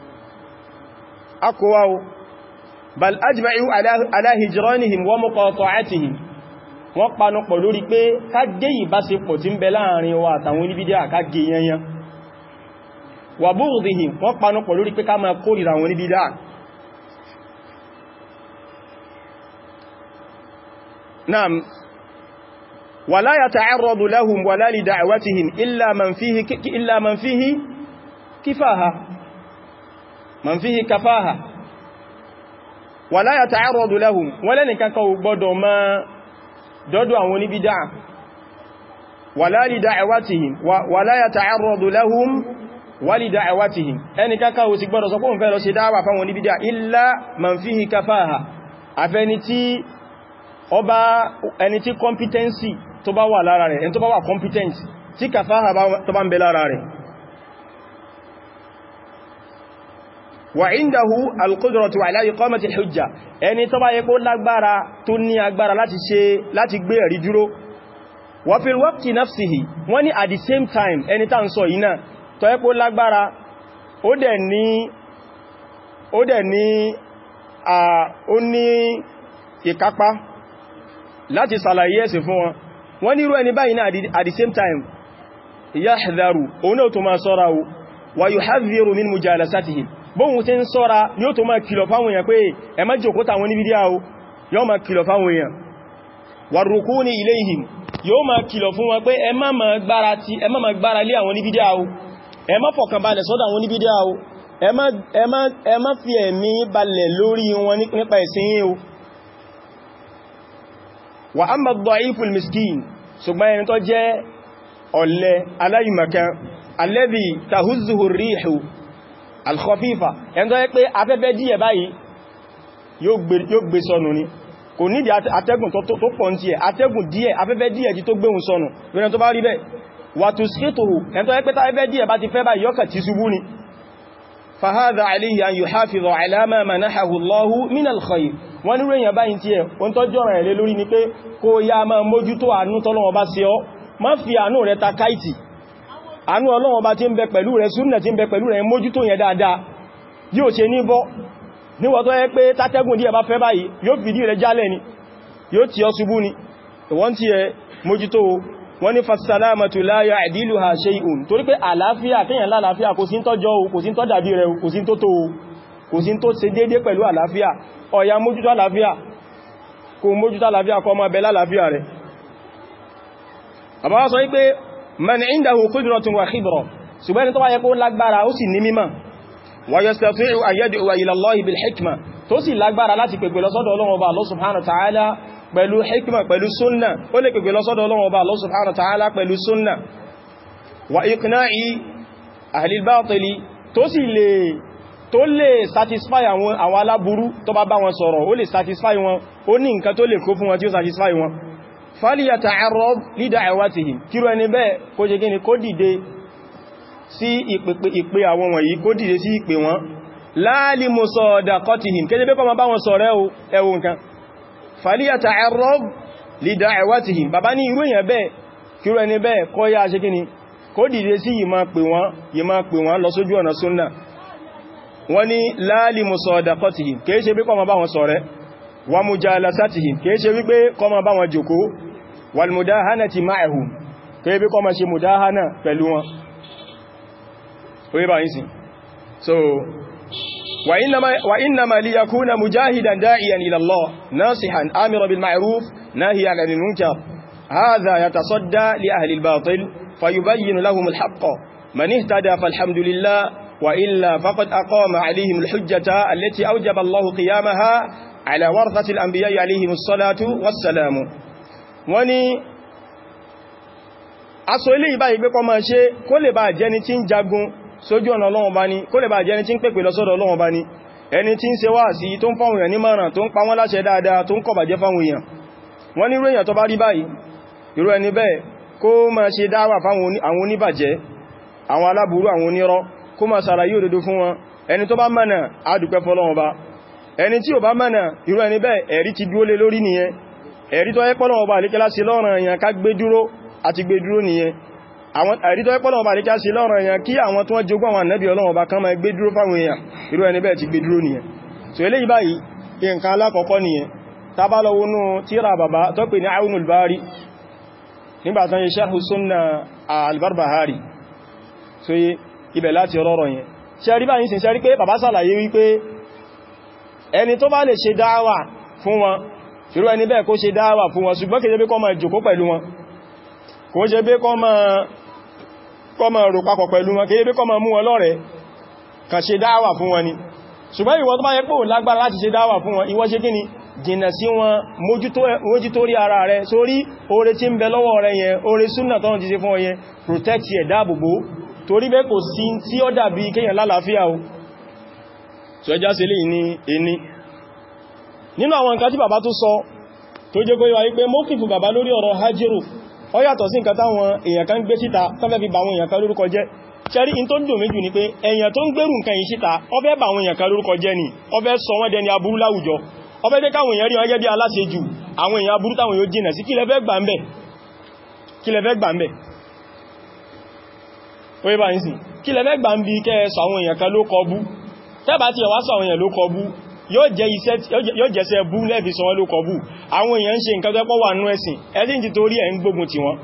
akọwàwó bal ajma'u ala hijranihim wa muqata'atihim wọ́n panupọ̀ lórí pé ká gé ìbáṣepọ̀ tí ń bẹ láàrin wa àtàwọn oníbídíà ká gé yanyan wa bughdihim wọ́n panupọ̀ lórí pé ká máa kórìíra àwọn oníbídíà naam ولا يتعرض لهم ولا لدعوتهم إلا من فيه إلا من فيه كفاها من فيه كفاها ولا يتعرض لهم ولا نكاكو gbọ́dọ̀ má dọ́dọ̀ àwọn oníbídà ولا لدعوتهم ولا يتعرض لهم ولدعوتهم ẹni kaka ó sì gbọ́dọ̀ sọ pé òun fẹ́ lọ ṣe dáwà fáwọn oníbídà إلا من فيه كفاها àfẹni tí ọba ẹni tí competency tó bá wà lára rẹ̀ ẹni tó bá wà competent tí kàfáhà tó bá ń bẹ lára rẹ̀ wà indahu al-qudratu ala iqamati al-hujja ẹni tó bá yẹ kó lágbára tó ní agbára láti ṣe láti gbé ẹ̀rí dúró wa fil waqti nafsihi wọ́n ní at the same time ẹni tá ń sọ yìí náà tó yẹ kó lágbára ó dẹ̀ ní ó dẹ̀ ní ó ní ìkápá láti sàlàyé ẹ̀sìn fún wọn wọ́n ní irú ẹni báyìí náà at the same time yahdharu òun náà tó máa sọ́ra o wa yuhadhiru min mujalasatihim bóhun tí ń sọ́ra yóò tó máa kìlọ̀ fáwọn èèyàn pé ẹ má jókòó tàwọn ní bídíà o yóò máa kìlọ̀ fáwọn èèyàn warrukuni ilayhim yóò máa kìlọ̀ fún wọn pé ẹ má máa gbára ti ẹ má máa gbára lé àwọn oníbídíà o ẹ má fọkàn balẹ̀ sọ́dọ̀ àwọn oníbídíà o ẹ má ẹ má ẹ má fi ẹ̀mí balẹ̀ lórí wọn nípa ẹ̀sìn yín o wa amma ad-da'iful miskin ṣùgbọ́n ẹni tó jẹ́ ọ̀lẹ aláìmọ̀kan alladhi tahuzzuhu ar-rihu al-khafifa ẹni tó yẹ pé afẹ́fẹ́ díẹ̀ báyìí yóò gbé sọnù ni kò nídìí atẹ́gùn tó pọ̀ tí ẹ̀ atẹ́gùn díẹ̀ afẹ́fẹ́ díẹ̀ tí tó gbéhùn sọnù rẹ̀ tó bá rí bẹ́ẹ̀ wà tó síkètòrò ẹn tó ẹ́pẹ́ta afẹ́fẹ́ díẹ̀ bá ti fẹ́ bá yọ́kà tí ṣubú ni fahadha alayhi an yuhafiza ala ma manahahu Allahu min al-khayr wọ́n ní rèyàn báyìí tí ẹ̀ wọ́n tó jọ́rọ̀ ẹ̀ lé lórí ni pé kó ya máa mójútó àánú tọ́lọ́wọ́ bá ṣe ọ́ má fi àánú rẹ̀ ta káìtì àánú Ọlọ́run bá ti ń bẹ pẹ̀lú rẹ̀ súnnà ti ń bẹ pẹ̀lú rẹ̀ mójútó yẹn dáadáa yóò ṣe ní bọ́ níwọ̀n tó yẹ pé tátẹ́gùn díẹ̀ bá fẹ́ báyìí yóò fìdí rẹ̀ jálẹ̀ ni yóò tí ọ ṣubú ni wọ́n tí ẹ mójútó wọ́n ní fasalamatu la ya'diluha shay'un torí pé àlàáfíà kíyàn lálàáfíà kò sí ń tọ́jọ́ o kò sí ń tọ́ dàbí rẹ̀ kò sí ń tó tó o kò sí ń tó ṣe dédé pẹ̀lú àlàáfíà ọ̀yà mójútó àlàáfíà kò mójútó àlàáfíà kó máa bẹ lálàáfíà rẹ̀ àbáwá sọ wípé man indahu qudratun wa khibra ṣùgbọ́n ni tó wáyé kó lágbára ó sì ní mímọ̀ ويستطيع أن يدعو إلى الله بالحكمة tó sì lágbára láti pèpè lọ sọ́dọ̀ Ọlọ́run Ọba Allah subhanahu wa ta'ala pẹ̀lú hikma pẹ̀lú súnnà ó lè pèpè lọ sọ́dọ̀ Ọlọ́run Ọba Allah subhanahu wa ta'ala pẹ̀lú súnnà wa iqna'i ahli al-batil tó sì lè tó lè satisfy àwọn àwọn aláburú tó bá bá wọn sọ̀rọ̀ ó lè satisfy wọn ó ní nǹkan tó lè kó fún wọn tí ó satisfy wọn falyata'arrab li da'awatihim kíro ẹni bẹ́ẹ̀ kó jẹ́ gíní kó dìde sí ìpè àwọn wọ̀nyí kó dìde sí ìpè wọn láàlì musadaqatihim kéde bí kọ́ ma bá wọn sọ̀rẹ́ ẹwọ nǹkan falyata'arrab li da'awatihim bàbá ní irú èyàn bẹ́ẹ̀ kírò ẹni bẹ́ẹ̀ kọ́ yá ṣe kíni kó dìde sí yìí máa pè wọ́n yìí máa pè wọ́n lọ sójú ọ̀nà súnnà wọ́n ní láàlì musadaqatihim kìí ṣe bí kọ́ ma bá wọn sọ̀rẹ́ wa mujalasatihim kìí ṣe wípé kọ́ ma bá wọn jòkó wal mudahanati ma'ahum kìí bí kọ́ ma ṣe mudahana pẹ̀lú wọn oye ba yin sin so wa innama wa innama li yakuna mujahidan da'iyan ila Allah nasihan amira bil ma'ruf nahiyan 'anil munkar hadha yatasadda li ahli al batil fayubayyin lahum al haqq man ihtada falhamdulillah wa illa faqad aqama 'alayhim al hujjata allati awjaba Allah qiyamaha 'ala warathati al anbiya 'alayhim as salatu was salam wani aso ile iba igbe ko ma se kó lè bá jẹni tí ń jagun sójú ọ̀nà Ọlọ́run bá ní kó lè bá jẹ́ ẹni tí ń pèpè lọ sọ́dọ̀ Ọlọ́run bá ní ẹni tí ń ṣe wá sí tó ń fáwọn èèyàn ní márùn tó ń pa wọ́n láṣẹ dáadáa tó ń kọ̀ bàjẹ́ fáwọn èèyàn wọ́n ní irú èèyàn tó bá rí báyìí irú ẹni bẹ́ẹ̀ kó máa ṣe dáwà fáwọn àwọn oníbàjẹ́ àwọn aláburú àwọn onírọ́ kó máa ṣàlàyé òdodo fún wọn ẹni tó bá mọ̀nà á dúpẹ́ fọ́lọ́run bá ẹni tí ò bá mọ̀nà irú ẹni bẹ́ẹ̀ ẹ̀rí ti dúó lé lórí nìyẹn ẹ̀rí tó ẹ́pọ́lọ́wọ́ bá àlékẹ́lá sí lọ́rùn èèyàn ká gbé dúró àti gbé dúró nìyẹn àwọn ẹ̀rí tó ẹ́pọ́lọ́wọ́ bá àlékẹ́lá sí lọ́rùn èèyàn kí àwọn tó wọ́n jogún àwọn ànábì Ọlọ́run bá kán máa gbé dúró fáwọn èèyàn irú ẹni bẹ́ẹ̀ ti gbé dúró nìyẹn so eléyìí báyìí nǹkan alákọ̀ọ́kọ́ nìyẹn tá bá lọ wọnú tíra bàbá tó pè ní Awnul Bari nígbàtán yẹ Sharh Sunnah al-Barbahari so ibẹ̀ láti rọrọ̀ yẹn ṣe rí báyìí sin ṣe rí pé bàbá sàlàyé wípé ẹni tó bá lè ṣe dáwà fún wọn ṣùrú ẹni bẹ́ẹ̀ kó ṣe dáwà fún wọn ṣùgbọ́n kìí ṣe bí kó máa jòkó pẹ̀lú wọn kò ṣe bí kó máa rò papọ̀ pẹ̀lú wọn kìí bí kó máa mú wọn lọ́rẹ̀ kàn ṣe dáwà fún wọn ni ṣùgbọ́n ìwọ tó bá yẹ pé ò lágbára láti ṣe dáwà fún wọn ìwọ ṣe kí ni jìnà sí wọn mójútó rí ara rẹ̀ sórí oore tí ń bẹ lọ́wọ́ rẹ̀ yẹn oore súnà tọ́nà ti ṣe fún ọ yẹn protect yẹ dáàbòbò torí bẹ́ kò sí tí ó dàbí kéyàn lálàáfíà o so ẹjá sí lè ní ẹni nínú àwọn nǹkan tí bàbá tó sọ tó jẹ́ kóyíwá wípé mọ́kìfù bàbá lórí ọ̀rọ̀ hajjiru ó yàtọ̀ sí nǹkan táwọn èèyàn kan gbé síta tọ́fẹ́ fi bà àwọn èèyàn kan lórúkọ jẹ́ ṣẹ́rí in tó dùn méjì ni pé èèyàn tó ń gbérù nǹkan yìí síta ó fẹ́ bà àwọn èèyàn kan lórúkọ jẹ́ ni ó fẹ́ sọ wọ́n dẹni aburú láwùjọ ó fẹ́ jẹ́ káwọn èèyàn rí wọn gẹ́gẹ́ bí aláṣejù àwọn èèyàn aburú táwọn yóò jìnà sí kí lẹ fẹ́ gbà ń bẹ̀ kí lẹ fẹ́ gbà ń bẹ̀ oye bá ń sì kí lẹ fẹ́ gbà ń bí kẹ́ sọ àwọn èèyàn kan ló kọ bú tẹ́bà tí ẹwà sọ àwọn èèyàn ló kọ bú yóò jẹ́sẹ̀ bú lẹ́fi sọ wọ́n ló kọ bú àwọn èèyàn ń ṣe nǹkan tó pọ̀ wà nú ẹ̀sìn ẹ̀sìn ti torí ẹ̀ ń gbógun ti wọn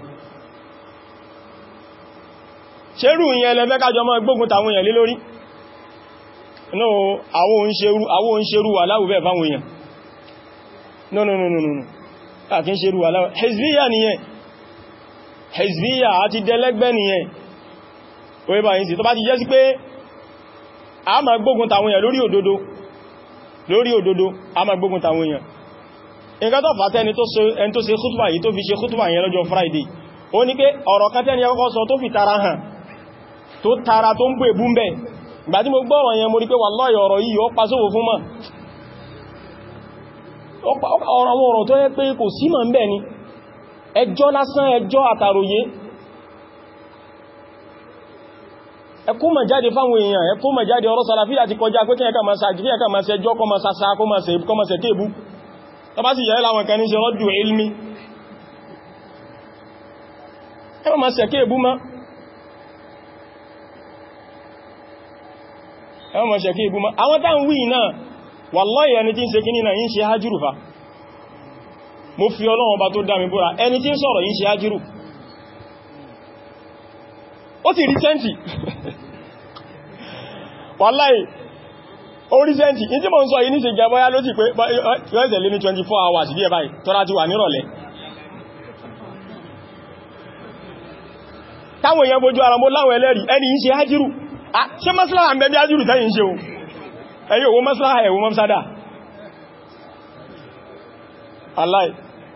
ṣerú ìyẹn lẹ́fẹ́ kájọ mọ́ gbógun tàwọn èèyàn lé lórí no àwọn òun ṣerú wà láwùbẹ̀ fáwọn èèyàn no no no no no kí ń ṣe rú aláwọ̀ hezbiya nìyẹn hezbiya àti dẹlẹ́gbẹ́ nìyẹn orí bá yìí sí tó bá ti jẹ́ sí pé a ma gbógun tàwọn èèyàn lórí òdodo lórí òdodo a ma gbógun tàwọn èèyàn nǹkan tó fàtẹ́ ẹni tó ṣe kútùbà yìí tó fi ṣe kútùbà yẹn lọ́jọ́ Friday ó ní pé ọ̀rọ̀ kan tẹ́ni ẹkọ́kọ́ sọ tó fi tara hàn tó tara tó ń bú èbú mbẹ̀ ìgbà tí mo gbọ́ ọ̀rọ̀ yẹn mo rí pé wallahi ọ̀rọ̀ yìí ó pasófò fún mọ̀ ọ̀rọ̀ àwọn ọ̀rọ̀ tó yẹ pé kò sí mọ̀ ń bẹ̀ ni ẹjọ́ lásán ẹjọ́ àtàròyé ẹkú mọ̀ jáde fáwọn èèyàn ẹkú mọ̀ jáde ọ̀rọ̀ sàlàfíà ti kọjá pé kíyàká máa sàájì kíyàká máa sẹjọ́ kọ máa sàsá kọ máa sẹ kéèbú tó bá sì yẹ́ láwọn kan ní ṣe rọ́dù ilmi ẹwọ́n máa sẹ kéèbú má ẹwọ́n máa sẹ kéèbú má àwọn táwọn wí náà wallahi ẹni tí ń ṣe kíní náà yí ń ṣe hajjúrù fa mo fi Ọlọ́run bá tó dá mi búra ẹni tí ń sọ̀rọ̀ yí ń ṣe hajjúrù ó sì rí sẹ́ntì wàláì ó rí sẹ́ntì ní tí mo ń sọ yìí ní ṣe jẹ bọ́yá ló sì pé yọ́ẹ̀sẹ̀ lé ní 24 hours bí ẹ báyìí tọ́lá ti wà nírọ̀lẹ́ táwọn èèyàn bójú ara mọ́ láwọn ẹlẹ́rìí ẹni yìí ṣe hajjiru ṣe maslaha ń bẹ bí hajjiru tẹ́yìn ṣe ohun ẹ̀yí owó maslaha ẹ̀wọ́ mọ́sádà aláì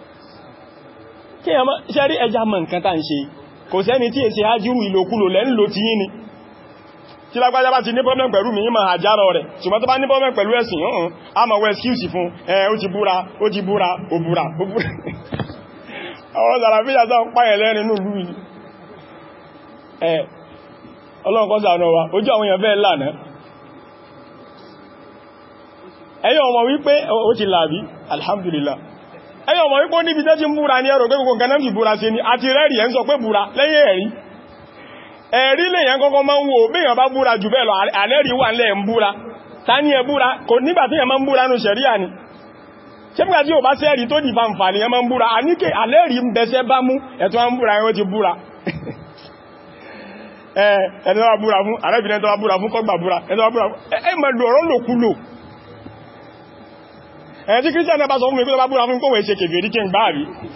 kí ẹmọ́ ṣe rí ẹja mọ̀ nǹkan tá ń ṣe kò sẹ́ni tí èsì hajjiru ìlòkulò lẹ́ ń lò tí yí ni tí lágbàjá bá ti ní problem pẹ̀lú mi ma àjárọ rẹ̀ ṣùgbọ́n tó bá ní problem pẹ̀lú ẹ̀sìn ọ̀hún a ma wọ excuse fún ẹ ó ti búra ó ti búra ó búra ó búra àwọn sàràfíjà sọ ń páyẹ̀ lẹ́rin ní ìlú yìí ẹ ọlọ́nkọ́ sàánà wa ojú àwọn èèyàn bẹ́ẹ̀ lànà ẹ̀yọ́ ọmọ wípé ó ti làbí alhamdulillah ẹ̀yọ́ ọmọ wípé ó níbi tẹ́ ti ń búra ní ẹ̀rọ pé gbogbo nǹkan náà fi búra sí ni àti rẹ́rì ẹ̀ ń sọ pé búra lẹ́yìn ẹ̀rí ẹ̀rí lèyàn kọ́kọ́ máa ń wo béèyàn bá búra jù bẹ́ẹ̀ lọ àlẹ́rí wà lẹ́ ń búra ta ní ẹ búra kò nígbà tí yàn máa ń búra nù ṣẹ̀ríà ni ṣe fíkà tí ò bá sẹ́rí tó dì fàǹfà ní yàn máa ń búra a ní kè àlẹ́rí ń bẹ̀ṣẹ́ bá mú ẹ̀tọ́ ń búra ẹwọ́ ti búra ẹ̀ẹ́dọ́ wá búra fún àrẹ́bìnrin tó wá búra fún kọ́gbà búra ẹ̀tọ́ wá búra fún ẹ mọ̀ lò ọ̀rọ̀ lòkulò ẹ̀ẹ́ tí kírísítẹ̀ bá sọ fún mi pé tó bá búra fún kówẹ̀ ṣe kèfèrí kí n gbáàrí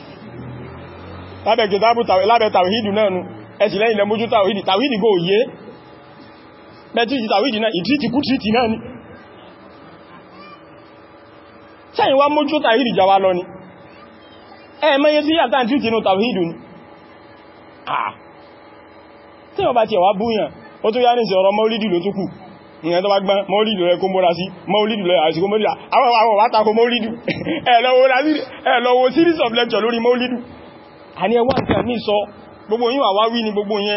lábẹ̀ tàwíìdù náà nù ẹ̀sì lẹ́yìn lẹ mójú tàwídì tàwídì gó yé mẹ́tìtì tàwídì náà ìtìtì kú tìtì náà ni sẹ́yìn wá mójú tàwídì jáwá lọ ni ẹ mẹ́yẹ sí yàtà tìtì inú tàwídì ni àà tí wọ́n bá ti ẹ̀wà búyàn ó tó yá ní ìsẹ̀ ọ̀rọ̀ mọ́lídì ló túkù ìyẹn tó bá gbọ́n mọ́lídì rẹ̀ kó mọ́ra sí mọ́lídì rẹ̀ àti mọ́lídì àwọn àwọn wá tako mọ́lídì ẹ̀lọ́wọ́ series of lecture lórí mọ́lídì àní ẹwà nǹkan ní sọ gbogbo yín àwáwí ni gbogbo yẹn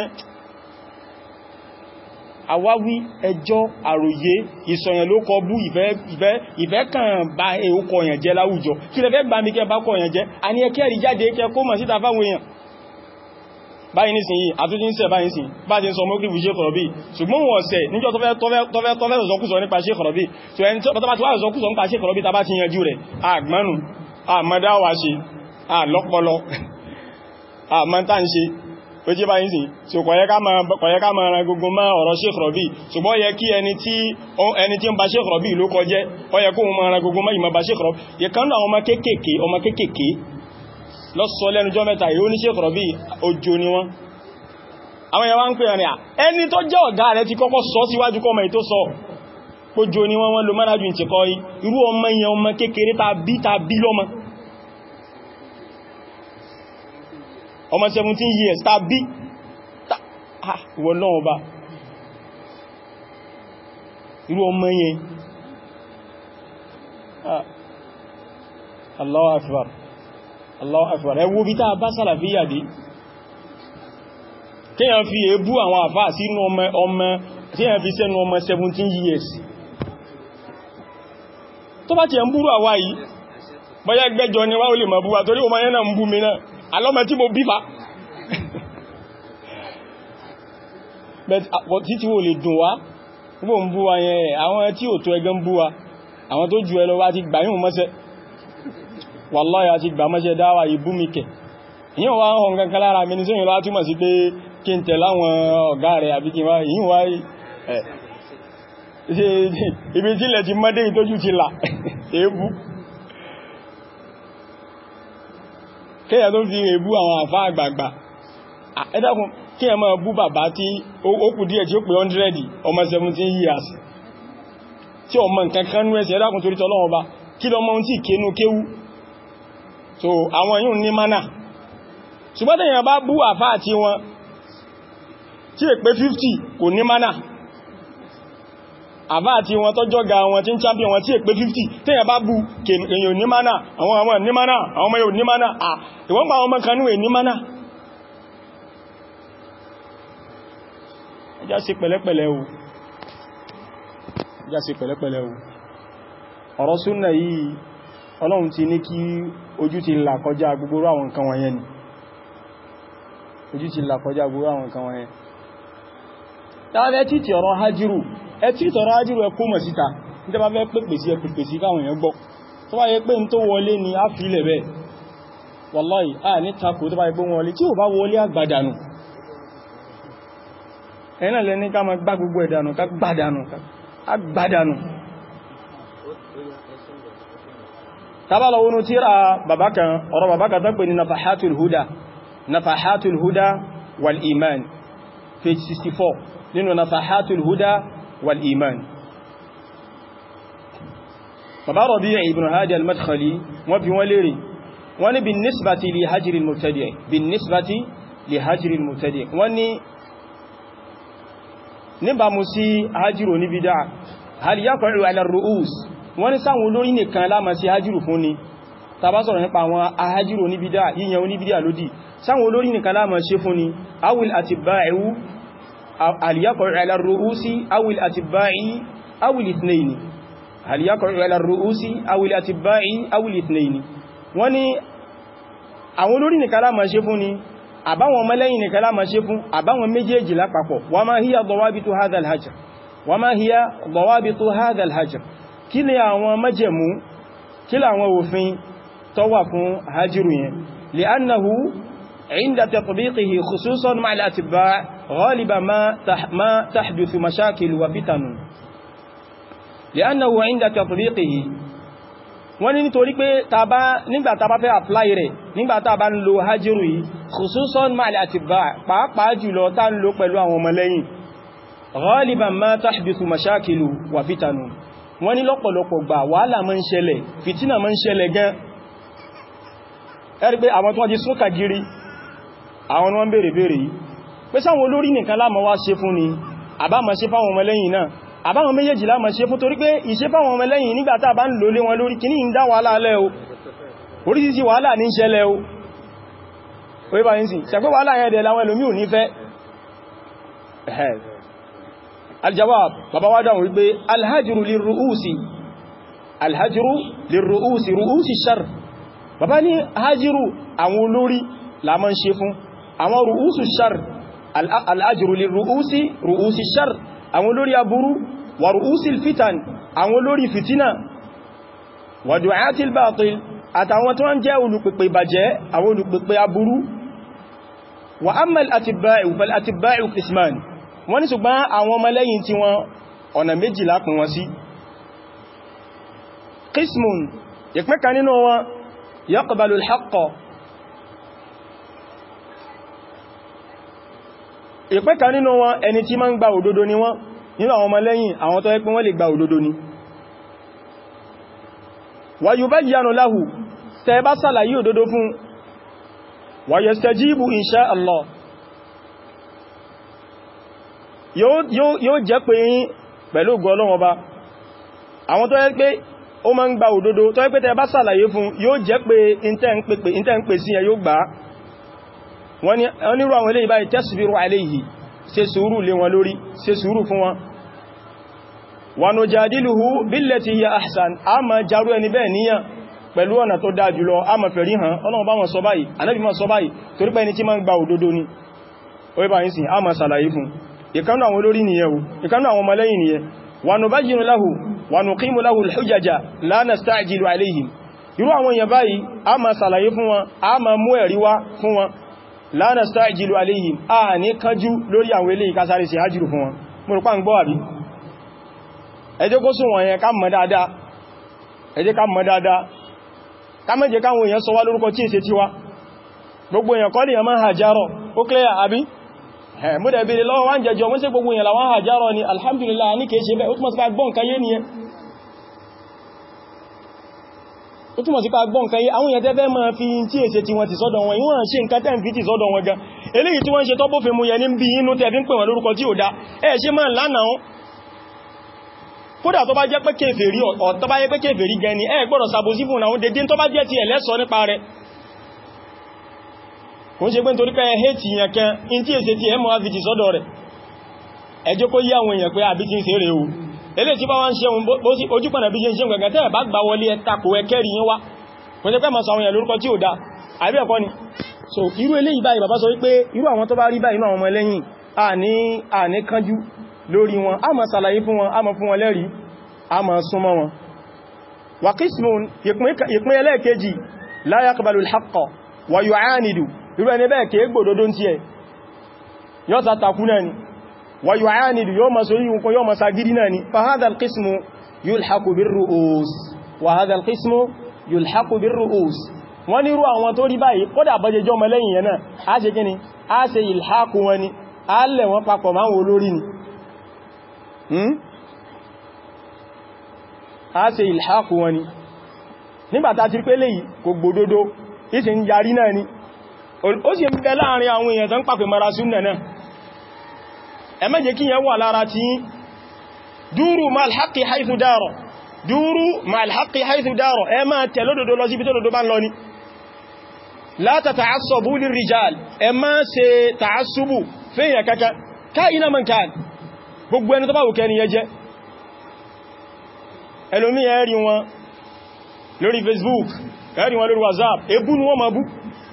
àwáwí ẹjọ́ àròyé ìsọ̀yàn ló kọ bú ìfẹ́ kàn bá èókọ yẹn jẹ́ láwùjọ kí lẹ fẹ́ gbá mi kẹ bá kọ yẹn jẹ́ a ní ẹkẹ́ rí jáde kẹ kó mọ̀ síta fáwọn èèyàn báyìí nísìn yìí àtúnjí ń sẹ báyìí sí bá ti ń sọ mọ́kí fún Sheikh Rabi ṣùgbọ́n wọ́n sẹ níjọ́ tọ́fẹ́ sọkúsọ nípa Sheikh Rabi tí ẹni tó bá ti wá sọkúsọ nípa Sheikh Rabi tàbá ti yanjú rẹ̀ àgbánu àmọ́dáwà ṣe àlọ́pọlọ àmọ́ta ń ṣe ó jẹ́ báyìí sí so kọ̀yẹ́ ká máa ran gbogbo máa ọ̀rọ̀ Sheikh Rabi ṣùgbọ́n yẹ kí ẹni tí ń ba Sheikh Rabi ló kọjẹ́ ó yẹ kó máa ran gbogbo máa ìmọ̀ ba Sheikh Rabi yẹ kan náà ọmọ kéèkèé ọmọ kéèkèé lọ́sọ lẹ́nujọ́ mẹ́ta yóò ní Sheikh Rabi ojo ni wọ́n àwọn yẹn wá ń pè rìn à ẹni tó jẹ́ ọ̀gá rẹ̀ ti kọ́kọ́ sọ síwájú kọ́mọ ètò sọ ojo ni wọ́n wọ́n lo mánàjú ìtìkọ́ irú ọmọ yẹn ọmọ kékeré ta bí ta bí lọ́mọ ọmọ 17 years tàbí wọ́n náà bá irú ọmọ yẹn Allahu Akbar Allahu Akbar ẹwọ́ bí tàà bá sàlàfíyà dé kíyàn fi èébú àwọn àfáà sínú ọmọ ọmọ kíyàn fi sẹ́nu ọmọ 17 years tó bá ti ẹ̀ ń búrú àwá yìí bọ́yá gbẹ́jọ ni wá ó lè mọ̀ búwa torí ọmọ yẹn náà ń bú mi náà alọ́mọ tí mo bífà títí wo lè dùn wá gbogbo ń bú wa yẹn àwọn tí ò tó ẹgbẹ́ ń bú wa àwọn tó jù ẹ lọ wá ti gbà yíò mọ́sẹ́ wallahi àti gbà mọ́sẹ́ dáwà ìbú mi kẹ̀ yíò wá ń hàn kankan lára mi ní sóyìn lọ́wọ́ túnmọ̀ sí pé kí n tẹ̀ láwọn ọ̀gá rẹ̀ àbí kí wá yíò wá ibi tí ilẹ̀ ti mọ́dé ìtójú ti là èébú kéyà tó fi rẹ̀ bú àwọn àfá àgbààgbà ẹ dákun kí ẹ máa bú bàbá tí ó kù díẹ̀ tí ó pé 100 ọmọ 17 years tí ọmọ nǹkan kan nú ẹsẹ̀ ẹ dákun torí tọ́lọ́wọ́ bá kí lọ mọ́ tí kénú kéwú so àwọn yíò ní mánà ṣùgbọ́n tẹ̀yàn bá bú àfá àti wọn tí è pé 50 kò ní mánà àbá àti wọn tọ́jọ́ ga wọn tí ń champion wọn tí è pé 50 tẹ́yàn bá bú èyàn ní mánà àwọn ọmọ ní mánà àwọn ọmọ yóò ní mánà à ìwọ́n pa àwọn ọmọ kanú ní mánà ẹjá sí pẹ̀lẹ́pẹ̀lẹ́ o ẹjá sí pẹ̀lẹ́pẹ̀lẹ́ o ọ̀rọ̀ súnnà yìí ọlọ́run ti ní kí ojú ti là kọjá gbogbo àwọn nǹkan wọ̀nyẹn ni ojú ti là kọjá gbogbo àwọn nǹkan wọ̀nyẹn tàbí títí ọ̀rọ̀ hajjiru ẹ títí ọ̀rọ̀ hajjiru ẹ kó mọ̀ síta ní tẹ́bá fẹ́ pèpè sí ẹ pèpè sí káwọn èèyàn gbọ́ tó bá yẹ pé ń tó wọlé ni a fi ilẹ̀ bẹ́ẹ̀ wallahi a ní takò tó bá yẹ pé wọlé tí ò bá wọlé àgbàdànù ẹ̀nà lẹ ní ká ma gbá gbogbo ẹ̀dànù ká gbádànù àgbàdànù tàbálọ̀ wọnú tíra babakan ọ̀rọ̀ babakan tó pè ní nafahatul huda nafahatul huda wal iman page 64 nínú nafahatul huda wal iman bàbá Rabi' ibn Hadi al-Madkhali wọ́n bí wọ́n lérè wọ́n ní bin nisbati li hajri al-mubtadi' bin nisbati li hajri al-mubtadi' wọ́n ní níbàmú sí hajjiru ní bídá hal yaqa'u ala ar-ru'us wọ́n ní sáwọn olórí nìkan láàmà sí hajjiru fún ni tàbá sọ̀rọ̀ nípa àwọn ahajjiru ní bídá yíyan oní bídá lódì sáwọn olórí nìkan láàmà sí fún ni awil atibba'u hal yaqa'u ala ar-ru'usi awil atibba'i awil ithnayni hal yaqa'u ala ar-ru'usi awil atibba'i awil ithnayni wọ́n ní àwọn olórí nìkan láàmà sí fún ni àbáwọn ọmọlẹ́yìn nìkan láàmà ṣe fún àbáwọn méjèèjì lápapọ̀ wa ma hiya dawabitu hadha al-hajr wa ma hiya dawabitu hadha al-hajr kí ni àwọn májẹ̀mú kí làwọn òfin tó wà fún hajjiru yẹn li'annahu inda tatbiqihi khususan ma'a al-atibba' ghaliban ma tahduthu mashakil wa fitanun li'annahu inda tatbiqihi wọ́n ní nítorí pé tàbá nígbà tàbá fẹ́ apply rẹ̀ nígbà tàbá ń lo hajjiru yìí khususan ma'al atibba' pàápàá jùlọ tá ń lo pẹ̀lú àwọn ọmọlẹ́yìn ghaliban ma tahdithu mashakilu wa fitanu wọ́n ní lọ́pọ̀lọpọ̀ gbà wàhálà máa ń ṣẹlẹ̀ fìtínà máa ń ṣẹlẹ̀ gan ẹ̀rí pé àwọn tó wọ́n di súnkà gírí àwọn wọ́n bèèrè bèèrè yìí pé sáwọn olórí nìkan láàmà wá ṣe fún ni àbá ma ṣe fáwọn ọmọlẹ́yìn náà àbáwọn méjèèjì láàmà ṣe fún torí pé ìṣe fáwọn ọmọlẹ́yìn nígbàtà bá ń lò lé wọn lórí kìíní ń dá wàhálà alẹ́ o oríṣiríṣi wàhálà ní ṣẹlẹ̀ o orí bá yín sí ṣẹ̀pẹ́ wàhálà yẹn dẹ̀ láwọn ẹlòmí ò ní fẹ́ aljawab bàbá wá dáhùn wípé alhajru lirru'usi alhajru lirru'usi ru'usi shar bàbá ní hajru àwọn olórí la máa ń ṣe fún àwọn ru'usu shar alhajru lirru'usi ru'usi shar àwọn olórí aburú wà ru'usil fitan àwọn olórí fitina wà du'atil batil àtàwọn tó ń jẹ́ olùpèpè ìbàjẹ́ àwọn olùpèpè aburú wà ammal atibba'u fal atibba'u qisman wọ́n ní ṣùgbọ́n àwọn ọmọlẹ́yìn tí wọ́n ọ̀nà méjì lápín wọn sí qismun ìpín kan nínú wọn yaqbalu al-haqqa ìpín kan nínú wọn ẹni tí máa ń gba òdodo ni wọ́n nínú àwọn ọmọlẹ́yìn àwọn tó yẹ pé wọ́n lè gba òdodo ni wa yubayyanu lahu tẹ́ bá sàlàyé òdodo fún wa yastajibu insha Allah yóò jẹ́ pé yín pẹ̀lú ògo Ọlọ́run Ọba àwọn tó yẹ pé ó máa ń gba òdodo tó yẹ pé tẹ́ bá sàlàyé fún yóò jẹ́ pé ìntẹ́ ń pè sí ẹ yóò gbà wọ́n nírú àwọn eléyìí báyìí tasbiru alayhi ṣe sùúrù lé wọn lórí ṣe sùúrù fún wọn wa nujadiluhu billati hiya ahsan a ma jarú ẹni bẹ́ẹ̀ níyàn pẹ̀lú ọ̀nà tó dáa jùlọ a ma fẹ̀rí hàn Ọlọ́run bá wọn sọ báyìí Ànábì ma sọ báyìí torí pé ẹni tí ma ń gba òdodo ni orí báyìí sí a ma sàlàyé fún ìkanú àwọn olórí nìyẹn o ìkanú àwọn ọmọlẹ́yìn nìyẹn wa nubayyinu lahu wa nuqimu lahu al-hujaja la nasta'jilu alayhim irú àwọn èèyàn báyìí a ma sàlàyé fún wọn a ma mú ẹ̀rí wá fún wọn la nasta'jilu alayhim a ní kánjú lórí àwọn eléyìí ká sáré sí hajjúrù fún wọn mo rò pá ń gbọ́ àbí ẹ jẹ́ kó sún wọn yẹn ká mọ̀ dáadáa ẹ jẹ́ ká mọ̀ dáadáa ká má jẹ́ káwọn èèyàn sọ wá lórúkọ tí èsẹ tiwa gbogbo èèyàn kọ́ lèèyàn máa hàjárọ̀ ó clear àbí ẹ̀ mú dẹ̀bẹ̀rẹ̀ lọ́wọ́ wá ń jẹjọ wọ́n sí gbogbo èèyàn làwọn hàjárọ̀ ni alhamdulillah ní kèé ṣe bẹ́ ó túnmọ̀ sí ká gbọ́n kan yé nìyẹn ó túnmọ̀ sí ká gbọ́n kan yé àwọn èèyàn tẹ́fẹ́ máa fi tí èsẹ tí wọ́n ti sọ́dọ̀ wọn ìwọ̀n ṣe nǹkan tẹ́ ń fi ti sọ́dọ̀ wọn gan eléyìí tí wọ́n ṣe tọ́bófin mú yẹn ní bí inú tẹ́ fi ń pè wọn lórúkọ tí ò dá ẹ ṣe máa lánàá kódà tó bá jẹ́ pé kèfèrí ọ̀ tó bá jẹ́ pé kèfèrí gan ni ẹ gbọ́dọ̀ sàbòsí fún àwọn dédé tó bá jẹ́ ti ẹ̀lẹ́sọ nípa rẹ̀ kò ń ṣe pé nítorí pé ẹ̀hẹ́ ti yàn kan in tí èsẹ ti ẹmọ́ àfi ti sọ́dọ̀ rẹ̀ ẹjọ́ kó yí àwọn èèyàn pé àbí ti ń ṣeré o elé tí bá wá ń ṣe ojú pọ̀nà bí ṣe ń ṣe gbẹ̀gẹ̀ tẹ́ẹ̀ bá gbà wọlé ẹta kò ẹkẹ́rì yín wá kò ṣe pé mọ̀ sọ àwọn èèyàn lórúkọ tí ò dá àbí ẹ̀kọ́ ni so irú eléyìí báyìí bàbá sọ wípé irú àwọn tó bá rí báyìí náà ọmọ ẹlẹ́yìn àní kánjú lórí wọn a máa ṣàlàyé fún wọn a máa fún wọn lẹ́rìí a máa súnmọ́ wọn wà qismun ìpín ẹlẹ́ẹ̀kejì la yaqbalu al-haqqa wa yu'anidu irú ẹni bẹ́ẹ̀ kèé gbòdòdó tí ẹ yọ́ ta takú náà ni wa yu'anidu yóò ma sórí nǹkan yóò ma sagidi náà ni fa hadha al-qismu yulhaqu bir-ru'us wa hadha al-qismu yulhaqu bir-ru'us wọ́n ní irú àwọn tó rí báyìí kódà bọ́jẹjọ́ mọ́lẹ́yìn yẹn náà a ṣe kíni a ṣe ìlhaqu wọn ni a lẹ̀ wọ́n papọ̀ máa wò lórí ni a ṣe ìlhaqu wọn ni nígbàtà ti pé léyìí kò gbòdodo ìsì ń yarí náà ni ó sì ń bẹ láàrin àwọn èèyàn tó ń pàpẹ mara súnnà náà ẹ má jẹ́ kí yẹn wà lára tí dúró ma alhaqi haithu dárọ̀ dúró ma alhaqi haithu dárọ̀ ẹ máa tẹ̀ lódòdó lọ sí bitòdòdó bá ń lọ ní la tata'assabu lirrijal ẹ má ṣe ta'assubu fẹ́yìn kaka káyínà man kan gbogbo ẹni tó bá wùkẹ́ ni yẹ jẹ́ ẹlòmí ẹ̀rí wọn lórí Facebook ẹ̀rí wọn lórí WhatsApp ebú ni wọ́n ma bú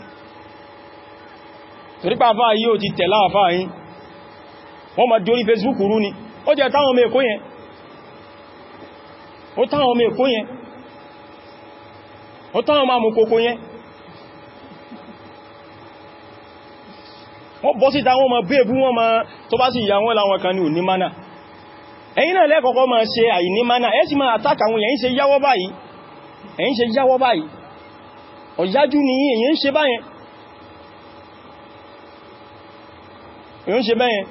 torípa àfáà yíò ti tẹ̀lá àfáà yìí wọ́n ma dórí Facebook rú ni ó jẹ́ táwọn ọmọ èkó yẹn ó táwọn ọmọ èkó yẹn ó táwọn ọmọ amùkòkò yẹn wọ́n bọ́ síta wọ́n ma bẹ́ẹ̀bú wọ́n ma tó bá sì ìyà wọn láwọn kan ní òní mánà ẹ̀yin náà lẹ́kọ̀ọ́kọ́ ma ṣe àìní mánà ẹ́ sì ma àtàkà àwọn èyàn ṣe yáwọ́ báyìí ẹ̀yin ṣe yáwọ́ báyìí ọ̀yájú ni èyàn ṣe báyẹn èyàn ṣe báyẹn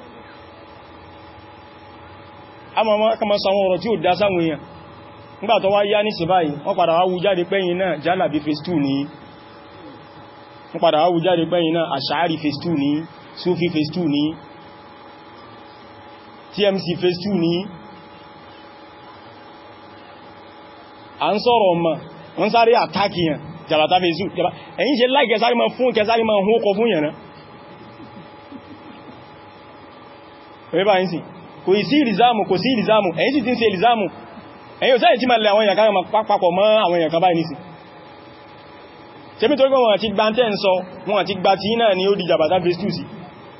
a ma ma kama sàwọn ọ̀rọ̀ tí ó dá sáwọn èèyàn nígbà tó wá yá ní sí báyìí wọ́n padà wá wú jáde pẹ́yìn náà jálàbí phase 2 ní wọ́n padà wá wú jáde pẹ́yìn náà àṣàárì phase 2 ní sufi phase 2 ní tmc phase 2 ní à ń sọ̀rọ̀ ọmọ wọ́n sáré àtàkì yàn jàbàtà phase 2 ẹ̀yìn ṣe láì kẹsàrí ma fún kẹsàrí ma hún ọkọ̀ fún yàn náà ẹ̀rẹ́bà yìí sí kò sí ìrìzámù kò sí ìrìzámù ẹ̀yìn sì ti ń ṣe ìrìzámù ẹ̀yìn òsáyẹ̀ tí ma lẹ àwọn èèyàn kan papọ̀ mọ́ àwọn èèyàn kan báyìí nìsí ṣe bí tó gbọ́n wọn àti gba tẹ́ ń sọ wọn àti gba tí náà ni ó di jàbàtà phase 2 sí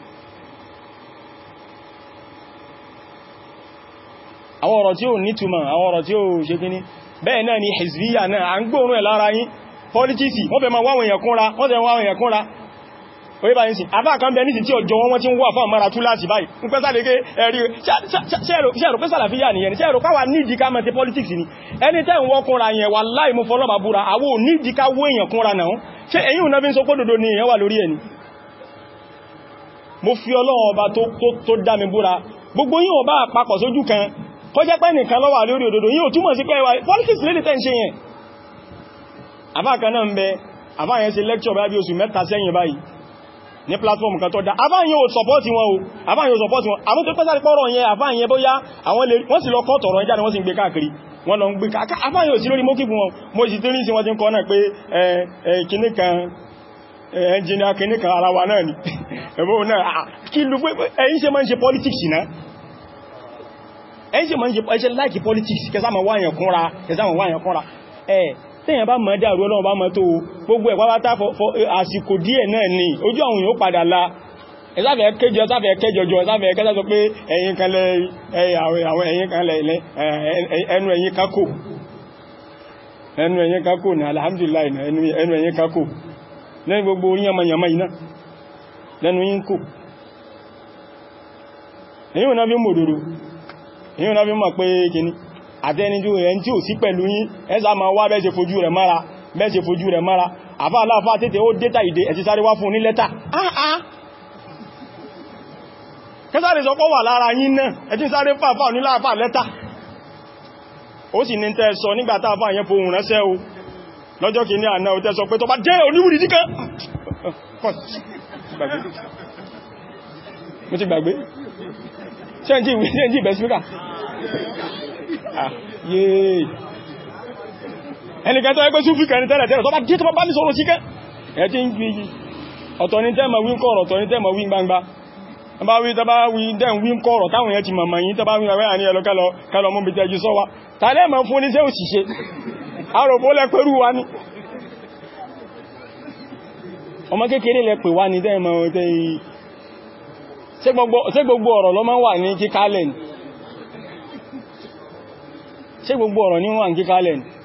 àwọn ọ̀rọ̀ tí ó nítumọ̀ àwọn ọ̀rọ̀ tí ó ṣe kíní bẹ́ẹ̀ náà ni hezbiya náà à ń gbóòrùn ẹ̀ lára yín politics wọ́n fẹ́ ma wáwọn èèyàn kúnra wọ́n fẹ́ wáwọn èèyàn kúnra orí báyìí sí àbá kan bẹ ní sí tí ọjọ́ wọn tí ń wà fún àmàrà tú láti báyìí ń pẹ́ sáà lèké ẹ̀rí ṣẹ́rò pẹ́ sàlàfíyà nìyẹn ṣẹ́rò káwà nídìí ká mẹ́tẹ́ politics ni ẹni tẹ́ ń wọ́kúnra yẹn wà láì mú fọlọ́bà búra àwọ nídìí ká wó èèyàn kúnra náà ṣe ẹ̀yìn òun fi ń sọ pé dòdò ni èèyàn wà lórí ẹni mo fi Ọlọ́run ọba tó dá mi búra gbogbo yín ọba àpapọ̀ sójú kan kọjá pẹ́ nìkan ló wà lórí òdòdó yíò túmọ̀ sí pé ẹwà politics lédè tẹ́ ń ṣe yẹn àbá kan náà ń bẹ àbá yẹn ṣe lecture bá bí oṣù mẹ́ta sẹ́yìn báyìí ní platform kan tó dá àbá yẹn ò support wọn o àbá yẹn ò support wọn àmú tó pẹ́sàrí pọ́rọ̀ yẹn àbá yẹn bóyá àwọn lè wọ́n sì lọ kọ́ tọ̀rọ̀ ẹjá ni wọ́n sì ń gbé káàkiri wọ́n lọ ń gbé káàkiri àbá yẹn ò sí lórí mókì fún wọn mo sì tí rí sí wọ́n ti ń kọ́ náà pé kìní kan ẹnjìnà kìní kan ara wa náà ni ẹ̀bọ́ náà kí ló pé ẹ̀yin ṣe máa ń ṣe politics náà ẹ̀yìn ṣe ma ń ṣe láìkì politics kẹsàmà wáyàn kúnra kẹsàmà wáyàn kúnra ẹ̀ tẹ́yàn bá mọ̀ dáàrú ọlọ́run bá mọ̀ tó gbogbo ẹ̀ pàpátá àsìkò díẹ̀ náà ni ojú àwọn èèyàn padà la ẹ̀sáfẹ́ kéjọ ẹ̀sáfẹ́ kẹjọjọ ẹ̀sáfẹ́ kẹta sọ pé ẹ̀yin kan lẹ àwọn ẹ̀yin kan lẹ ẹnu ẹ̀yin kákò ẹnu ẹ̀yin kákò ní alhamdulillah ẹnu ẹ̀yin kákò lẹ́yìn gbogbo orí yamayama iná lẹ́nu yín kò èyí ò náà bí mòdòdó èyí náà fi mọ̀ pé kìíní àtẹnijú ẹni tí ò sí pẹ̀lú yín ẹzà ma wá bẹ́ẹ̀ ṣe fojú rẹ̀ mara bẹ́ẹ̀ ṣe fojú rẹ̀ mara àfá aláàfá tètè ó dẹ́ta ìdè ẹ̀tí sáré wá fún ní lẹ́tà áá kẹsàrí sọpọ̀ wà lára yín náà ẹ̀tí sáré fàfà oníláàfà lẹ́tà ó sì ní tẹ́ sọ nígbàtà àfà yẹn fohùn ránṣẹ́ o lọ́jọ́ kìíní àná ò tẹ́ sọ pé tó bá jẹ́ oníwùdí díkà mo ti gbàgbé ṣe ń jí ìbẹ̀ síkà yéè ẹnìkan tó ẹgbẹ́ súnfì kẹrin tẹ́lẹ̀ tẹ́lẹ̀ tó bá jẹ́ tó bá ní sọ̀rọ̀ síkẹ́ ẹ̀ tí ń gbé yìí ọ̀tọ̀ ní tẹ́mà wí ń kọ̀rọ̀ ọ̀tọ̀ ní tẹ́mà wí ń gbangba tọba wí tọba wí dẹ́n wí ń kọ̀rọ̀ táwọn yẹn ti mọ̀mọ̀ yìí tọba wí rẹ̀ ní ẹlọ́kẹ́lọ kẹlọ mú bí tẹ́jú sọ́wá tàlẹ́ mọ̀ fún oníṣẹ́ òṣìṣẹ́ arọ̀bó lẹ pẹ̀rú wa ní ọmọ kékeré lẹ pè wá ní tẹ́mọ̀ ṣé gbogbo ọ̀rọ̀ ló máa wà ní kíkálẹ̀ ni ṣé gbogbo ọ̀rọ̀ ní wà ní kíkálẹ̀ ni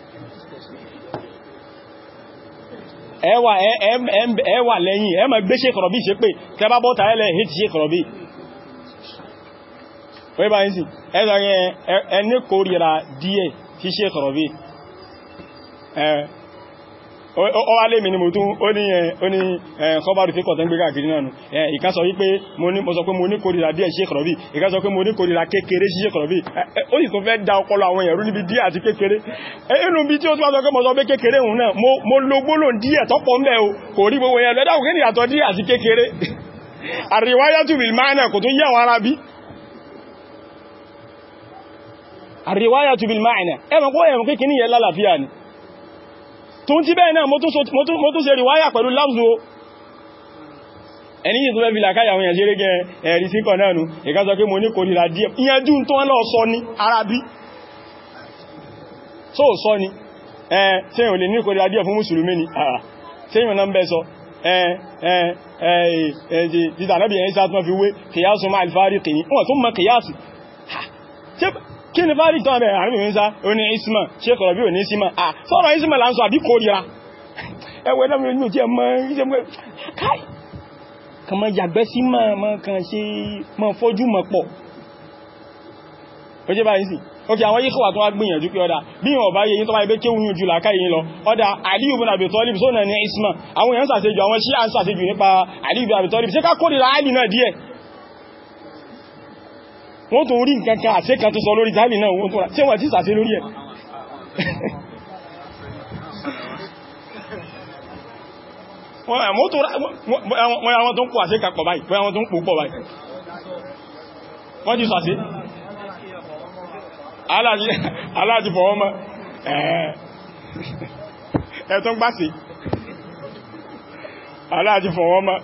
ẹwà ẹwà lẹ́yìn ẹ ma gbé ṣe kọ̀rọ̀bí ṣe pé tẹbá bọ́ta ẹlẹ́ hìtì ṣe kọ̀rọ̀bí wọ́n bá ń sì ẹzọ ẹni kórìíra díẹ̀ tí ṣe kọ̀rọ̀bí ó wá lè mi ni mo tún ó ní kọbárù tí kọ̀tẹ́ ń gbé káàkiri náà nù ìkan sọ wípé mo sọ pé mo ní kórìíra díẹ̀ ṣe kọ̀rọ̀bí ìkan sọ pé mo ní kórìíra kékeré sí ṣe kọ̀rọ̀bí ó sì tún fẹ́ dá ọpọlọ àwọn èèyàn rú níbi díẹ̀ àti kékeré inú bí tí ó tún wá sọ pé mo sọ pé kékeré òun náà mo lo gbólóhùn díẹ̀ tọ́pọ̀ mẹ́ o kò rí gbogbo yẹn lẹ́dà òkè ìyàtọ̀ díẹ̀ àti kékeré àríwáyátù bil máànà kò tó yẹ àwọn ará bí àríwáyátù bil máànà ẹmọ̀ kó ẹmọ̀ kékeré yẹn lálàáfíà ni tó ń tí bẹ́ẹ̀ náà mo tún ṣe ríwáyà pẹ̀lú lábùsù o ẹni yìí tó fẹ́ fi làkáyà àwọn ìyànjẹ́ rẹ́gẹ́ ẹ̀rí síkọ̀ náà nù ìká sọ pé mo ní kòrìlà díẹ̀ ìyànjú tó wọ́n lọ sọ ní arábí tó sọ ní ẹ̀ tí èyàn lè ní kòrìlà díẹ̀ fún mùsùlùmí ni àà tí èyàn náà ń bẹ́ sọ títà náà bí ẹ̀yìn sáà tún fi wé kìyàsù máa alfárí kìí wọ́n tún mọ kìyàsù kí ni fárí tán bẹ̀ àríbì mẹ́sá ó ní isma ṣe kọ̀rọ̀ bí ò ní isma à sọ́rọ̀ isma là ń sọ àbí kórìíra ẹwẹ́ náà mi ò tí ẹ mọ́ iṣẹ́ mọ́ káì kan mọ́ yàgbẹ́ sí mọ́ kan ṣe mọ́ fọ́jú mọ́ pọ̀ ó jẹ́ báyìí sí ok àwọn yíkọ̀ wà tó wá gbìyànjú pé ọdá bí wọ́n bá yẹyìn tó bá ibé kí oúnjẹ jù láká yìí lọ ọdá Aliyu bin Abi Talib sónà ní isma àwọn èèyàn sàṣejù àwọn Shia ń sàṣejù nípa Aliyu bin Abi Talib ṣe ká kórìíra Àlì náà díẹ̀ wọ́n tó rí nǹkankan àṣẹ kan tó sọ lórí tàbí náà wọ́n tó rà tí wọ́n ti sàṣẹ lórí ẹ̀ wọ́n àwọn tó ń kó àṣẹ kapọ̀ báyìí wọ́n àwọn tó ń pò pọ̀ báyìí wọ́n ti sàṣẹ aláàjì fọwọ́ mọ́ ẹ̀ tó ń gbáṣẹ aláàjì fọwọ́ mọ́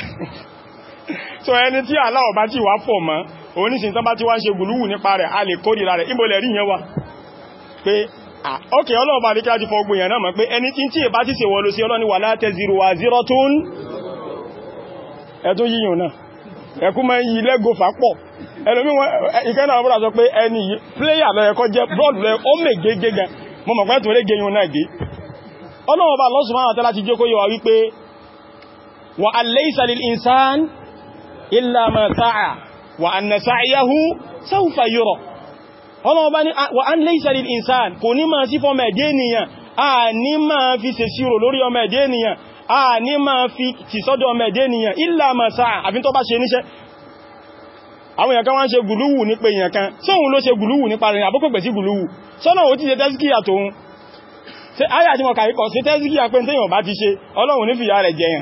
so ẹni tí aláwọ̀ bá ti wá fọ̀ mọ́ oníṣìn tán bá ti wá ń ṣe gùlúwù nípa rẹ̀ a lè kórìíra rẹ̀ ìbòlẹ̀ rí yẹn wá pé ọkẹ̀ ọlọ́ọ̀bá rí kíláàjì fọ́gbùn yẹn náà mọ̀ pé ẹni tí tí ìbá ti ṣe wọ́lú sí ọlọ́ni wà látẹ́ zero wa zero tún ẹ̀tún yíyàn náà ẹkú mọ́ yí lẹ́gò fàpọ̀ ẹlòmí wọn ìkẹ́nà ọmọdé sọ pé ẹni pléyà lọ́yẹkọ́ jẹ́ bọ́ọ̀lù lẹ́ ó mè gẹ́gẹ́ gan mo mọ̀ pé tó rẹ́ gẹ́yìn náà gẹ́ ọlọ́ọ̀bá Allah subhanahu wa ta'ala ti jẹ́ kó yọ wá wípé wa alaysa lil insan illa ma sa'a wa anna sa'yahu sawfa yura ọlọ́wọ́ bá ní wa an laysa lil insan kò ní máa sí fọ́mọ̀ ẹ̀dẹ́ ènìyàn a ní máa fi ṣe sírò lórí ọmọ ẹ̀dẹ́ ènìyàn a ní máa fi tìsọ́dọ̀ ọmọ ẹ̀dẹ́ ènìyàn illa ma sa'a àfi tó bá ṣe níṣẹ́ àwọn èèyàn kan wá ń ṣe gùlúwù ní pé èèyàn kan tí òun ló ṣe gùlúwù nípa rẹ̀ àbúkọ̀gbẹ̀ sí gùlúwù sọ́nà ó ti ṣe tẹ́síkíyà tóun ayà tí mo kàrí kọ̀ sí tẹ́síkíyà pé tẹ́yàn bá ti ṣe ọlọ́run ní fìyà rẹ̀ jẹyàn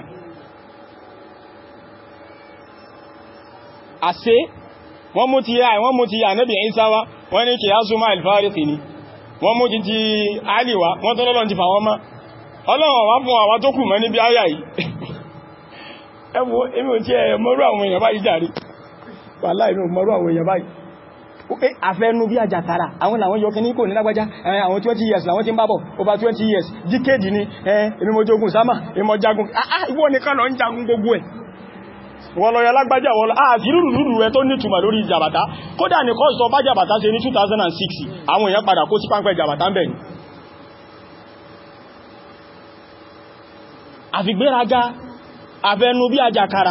àṣẹ wọ́n mú ti yá wọ́n mú ti yá Ànábì Ìsá wá wọ́n ní kìí azúmá alfáàríkì ni wọ́n mú ti ti àlìwá wọ́n tó lọ́lọ́n ti fà wọ́n má ọlọ́run wá fún àwọn tó kù mọ́ níbi ayà yìí ẹwọ èmi ò tí ẹ mọ́rú àwọn èèyàn báyìí jàrí wàhálà èmi ò mọ́rú àwọn èèyàn báyìí pé àfẹ́nu bí àjàtara àwọn làwọn yọ kíní kò ní lágbájá àwọn 20 years làwọn tí ń bábọ̀ over 20 years díkéèdì ni èmi mo jogun sámà èmi mo jagun ìwọ nìkan lọ ń jagun gbogbo ẹ̀ wọ́n lọ yọ lágbájá wọ́n àti rúrùrù rẹ tó nítumà lórí jàbàtá kódà ní kọ́sọ̀ bá jàbàtá ṣe ní 2006 àwọn èèyàn padà kó sí páńpẹ́ jàbàtá ń bẹ̀ ní àfigbéraga àfẹnu bí àjàkàrà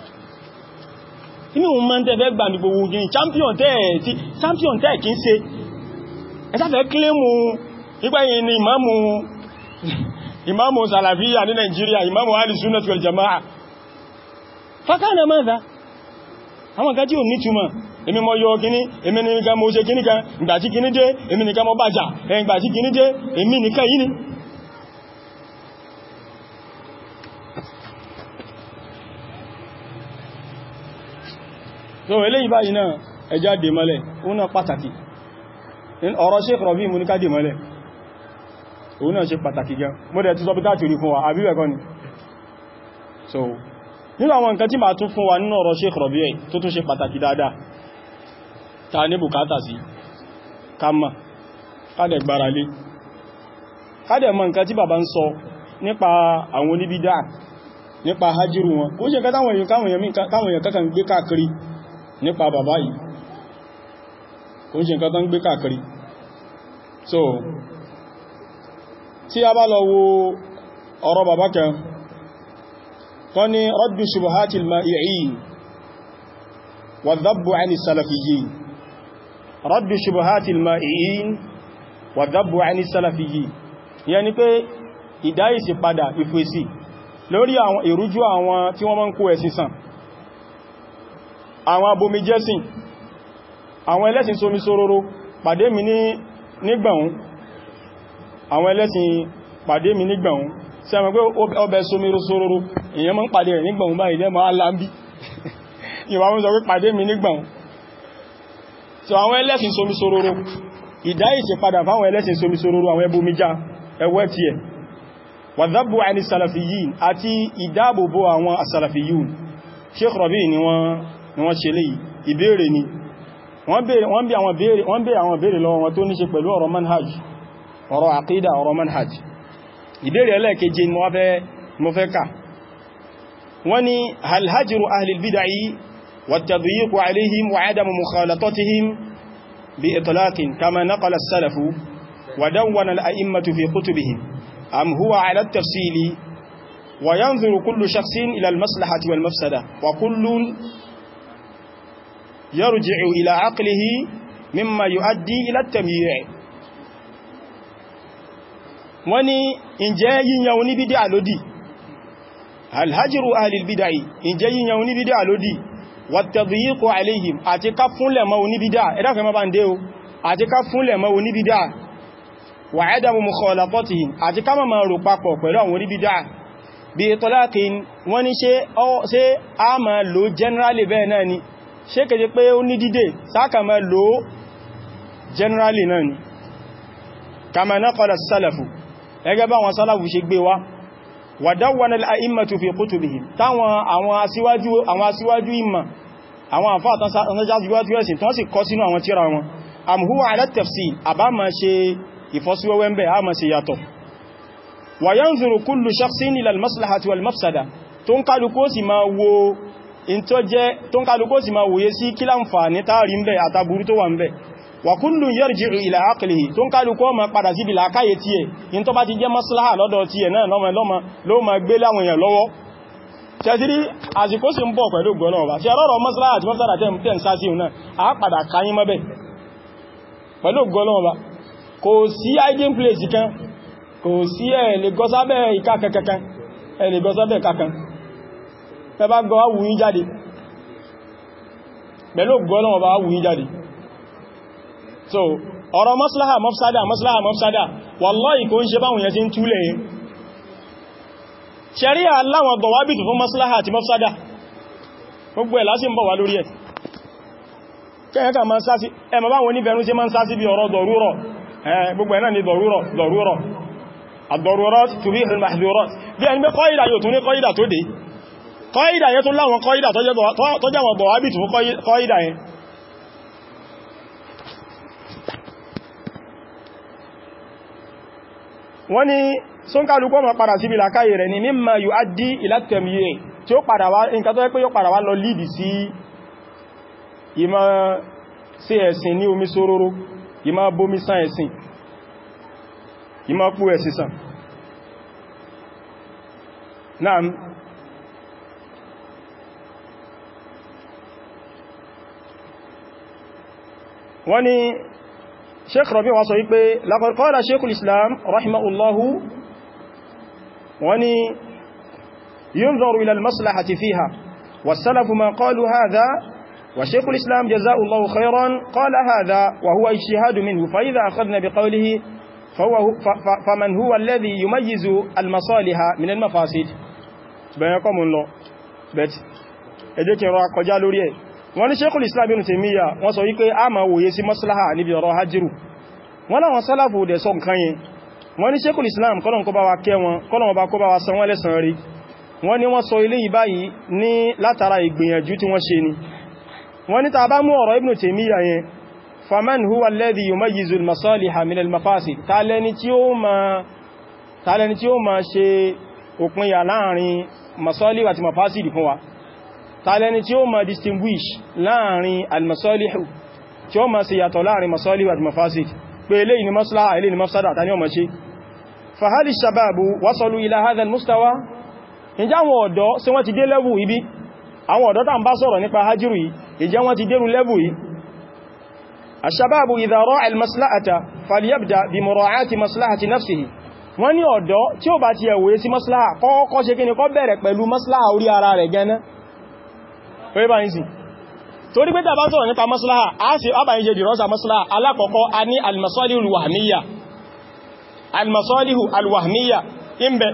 inú mọ́ tẹ́fẹ́ gbà ní gbogbo ojú champion tẹ́ kí ń ṣe ẹ̀sáfẹ́ kílẹ̀mù ìgbẹ̀yìn ni ìmáàmù imamu salafiya ní Nigeria imamu ahli sunnah wal jama'a fakana madha àwọn kan tí ò nítumọ̀ èmi mọ yọ kíní èmi nìkan mo ṣe kíní kan ìgbàtí kíní dé èmi nìkan mo bàjá ìgbàtí kíní dé èmi nìkan yìí ni so eléyìí báyìí náà ẹjá dè mọ́lẹ̀ òun náà pàtàkì ọ̀rọ̀ Sheikh Rabi mú ní ká dè mọ́lẹ̀ òun náà ṣe pàtàkì gan mọ́dẹ̀ tí sọpítà tí rí fún wa àbíwẹ̀kọ́ ni so nínú àwọn nǹkan tí ma tún fún wa nínú ọ̀rọ̀ Sheikh Rabi ẹ̀ tó tún ṣe pàtàkì dáadáa ta ní bùkátà sí kama kádẹ̀ gbára lé kádẹ̀ mọ̀ nǹkan tí bàbá ń sọ nípa àwọn oníbídá nípa hajjiru wọn kó ṣe káwọn èèyàn kankan gbé káàkiri nípa bàbá yìí kó ṣe nǹkan tán gbé káàkiri so tí a bá lọ wo ọ̀rọ̀ bàbá kan tó ní raddu shubuhatil ma'i'in wa dhabbu 'ani salafiyyin raddu shubuhatil ma'i'in wa dhabbu 'ani salafiyyin ìyẹn ni pé ìdáyìsí padà ìfèsì lórí àwọn ìrújú àwọn tí wọ́n máa ń kó ẹ̀sìn sàn àwọn abomijẹ́sìn àwọn ẹlẹ́sìn sómi sóróró pàdé mi ní nígbàun àwọn ẹlẹ́sìn pàdé mi nígbàun sí àwọn pé ọbẹ̀ sómi sóróró èyàn máa ń pàdé rẹ̀ nígbàun báyìí lẹ́mọ̀ alámbí ìwà wọ́n sọ pé pàdé mi nígbàun so àwọn ẹlẹ́sìn sómi sóróró ìdáyìsí padà fáwọn ẹlẹ́sìn sómi sóróró àwọn ẹbomijá ẹwẹ́ tí ẹ̀ wàzábù àní sàlàfíyìn àti ìdáàbòbò àwọn asàlàfíyìn Sheikh Rabi ni wọ́n ṣe lè ìbéèrè ni wọ́n bí àwọn béèrè lọ́wọ́ wọn tó ní ṣe pẹ̀lú ọ̀rọ̀ manhaj ọ̀rọ̀ àkídà ọ̀rọ̀ manhaj ìbéèrè ẹlẹ́ẹ̀keje ni mo fẹ́ kà wọ́n ni hal hajru ahli al-bid'ah wat-tadyiq alayhim wa 'adamu mukhalatatihim bi itlaqin kama naqala as-salafu wa dawwana al-a'immatu fi kutubihim am huwa 'ala at-tafsil wa yanzuru kullu shakhsin ila al-maslahati wal-mafsada wa kullun يرجع إلى عقله مما يؤدي إلى التمييع wọ́n ní ǹjẹ́ yíyan oníbídí àlódì alhajiru ahlilbidai ǹjẹ́ yíyan oníbídí àlódì wàtàbíyíkò aléhìm àti ká fúnlẹ̀ mọ́ oníbídá ẹ̀dàfẹ́ mọ́ bá ń dé o àti ká fúnlẹ̀ mọ́ oníbídá wà ẹ́dàmù mukhalaqatihim àti ká mọ́ rò papọ̀ pẹ̀lú àwọn oníbídá bí tọ́lákin wọ́n ní ṣe a máa lò generally bẹ́ẹ̀ náà ni ṣe kèje pé ó ní dídè sákàmà lò generally náà ni kama naqala sálàfù ẹgẹ́ bá wọn sálàfù ṣe gbé wá wa dawwana al-a'immatu fi kutubihim táwọn àwọn aṣíwájú àwọn aṣíwájú ìmọ̀ àwọn àfáà síwájú ẹ̀sìn tán sì kọ sínú àwọn tírà wọn am huwa ala tafsil àbá ma ṣe ìfọ́síwẹ́wẹ́ ń bẹ̀ a ma ṣe yàtọ̀ wa yanzuru kullu shakhsin ila al-maslahati wal mafsada tó ń kálukó sì máa wo in tó jẹ́ tó ń kálukó sì máa wòye sí kí láǹfààní táàrí ń bẹ̀ àtàbúrú tó wà ń bẹ̀ wà kullun yarji'u ila aqlihi tó ń kálukó ma padà sí bí làkáyé tí ẹ̀ in tó bá ti jẹ́ maslaha lọ́dọ̀ tí ẹ̀ náà lọ́mọ lọ́mọ ló ma gbé láwọn èèyàn lọ́wọ́ tẹ́sírí àsìkò sí ń bọ̀ pẹ̀lú gbọ́nà ọba tí ọlọ́rọ̀ maslaha àti mọ́sára tẹ́ ń sá sí náà a padà káyín mọ́bẹ̀ pẹ̀lú gbọ́nà ọba kò sí hiding place kan kò sí ẹ̀ lè gọ́sábẹ̀ ìka kankan ẹ̀ lè gọ́sábẹ̀ kankan ẹbá gọ́ wùyí jáde pẹ̀lú gọ́lọ́wọ́ bá wùyí jáde so ọ̀rọ̀ maslaha mafsada maslaha mafsada wallahi kò ń ṣe báwọn yẹn tí ń túlẹ̀ yẹn ṣẹ̀ríà aláwọn gọ̀wábìtù fún maslaha àti mafsada gbogbo ẹ̀ lásì ń bọ̀ wá lórí ẹ̀ kẹ́yẹ́kà ma ń sásí ẹmọ báwọn oníbẹ̀rún sí ma ń sásí bí ọ̀rọ̀ dọ̀rúrọ̀ gbogbo ẹ̀ náà ni dọ̀rúrọ̀ dọ̀rúrọ̀ ad-darurat tubihu al-mahdhurat bí ẹni pé kọ́ìdà yóò tún ní kọ́ìdà tó dé kọ́ìdà yẹn tún láwọn kọ́ìdà tó jẹ́ wọn bọ̀wábìtù fún kọ́ìdà yẹn wọ́n ni sónkálukọ́ ma padà síbi làkáyè rẹ̀ ni mimma yuaddi ila at-tamyi' tí ó padà wá nǹkan tó yẹ pé yóò padà wá lọ lídì sí ìmọ̀ sí ẹ̀sìn ní omi sóróró ìmọ̀ bómi sán ẹ̀sìn ìmọ̀ pú ẹ̀sìn sàn náà wọ́n ni sheikh rabi wọ́n sọ wípé laqad qala sheikhul islam rahimahullahu wọ́n ni yunzaru ila al-maslahati fiha was-salafu ma qalu hadha wa shaykh al-islam jazaa Allahu khayran qala hadha wa huwa ijtihad minhu fa idha akhadna bi qawlihi faman huwa alladhi yumayyizu al-masaliha min al-mafasid bẹ̀rẹ̀ kọ́ mú lọ bẹ̀tì ẹjẹ́ kí n rọ akọjá lórí ẹ̀ wọ́n ní Sheikhul Islam Ibn Taymiyyah wọ́n sọ wípé a máa wòye sí maslaha níbi ọ̀rọ̀ hajjiru wọ́n láwọn sálàfù dẹ̀ sọ nǹkan yẹn wọ́n ní Sheikhul Islam kọ́lọ̀n kó bá wa kẹ́ wọn kọ́lọ̀n bá kó bá wa san wọ́n lẹ́san rí wọ́n ní wọ́n sọ ilé yìí báyìí ní látara ìgbìyànjú tí wọ́n ṣe ni wọ́n ní ta bá mú ọ̀rọ̀ Ibn Taymiyyah yẹn faman huwa alladhi yumayyizu al-masaliha min al-mafasid tàlẹni tí ó ma ṣe òpinya láàrin masọ́líhù àti mafásìdì fún wa tàlẹni tí ó ma distinguish láàrin almasọ́líhù tí ó ma ṣe yàtọ̀ láàrin masọ́líhù àti mafásìdì pé eléyìí ni maslaha eléyìí ni mafsada ta ní ọmọ ṣe fahali shababu wasalu ila hadha almustawa ìjá àwọn ọ̀dọ́ sí wọ́n ti dé lẹ́bù ibi àwọn ọ̀dọ́ tàà ń bá sọ̀rọ̀ nípa hajjiru yìí ìjẹ́ wọ́n ti dérú lẹ́bù yìí الشباب إذا راعى المصلحة فليبدأ بمراعاة مصلحة نفسه wọ́n ní ọ̀dọ́ tí ó bá ti ẹ̀wòye sí maslaha kọ́kọ́ ṣe kí ni kọ́ bẹ̀rẹ̀ pẹ̀lú maslaha orí ara rẹ̀ gẹ́nẹ́ orí bá ń sì torí pé tàbá sọ̀rọ̀ nípa maslaha a ṣe àbáyín jẹ́ dìrọ́sà maslaha alákọ̀ọ́kọ́ a ní almasọ́líhù alwahmiya almasọ́líhù alwahmiya ìbẹ̀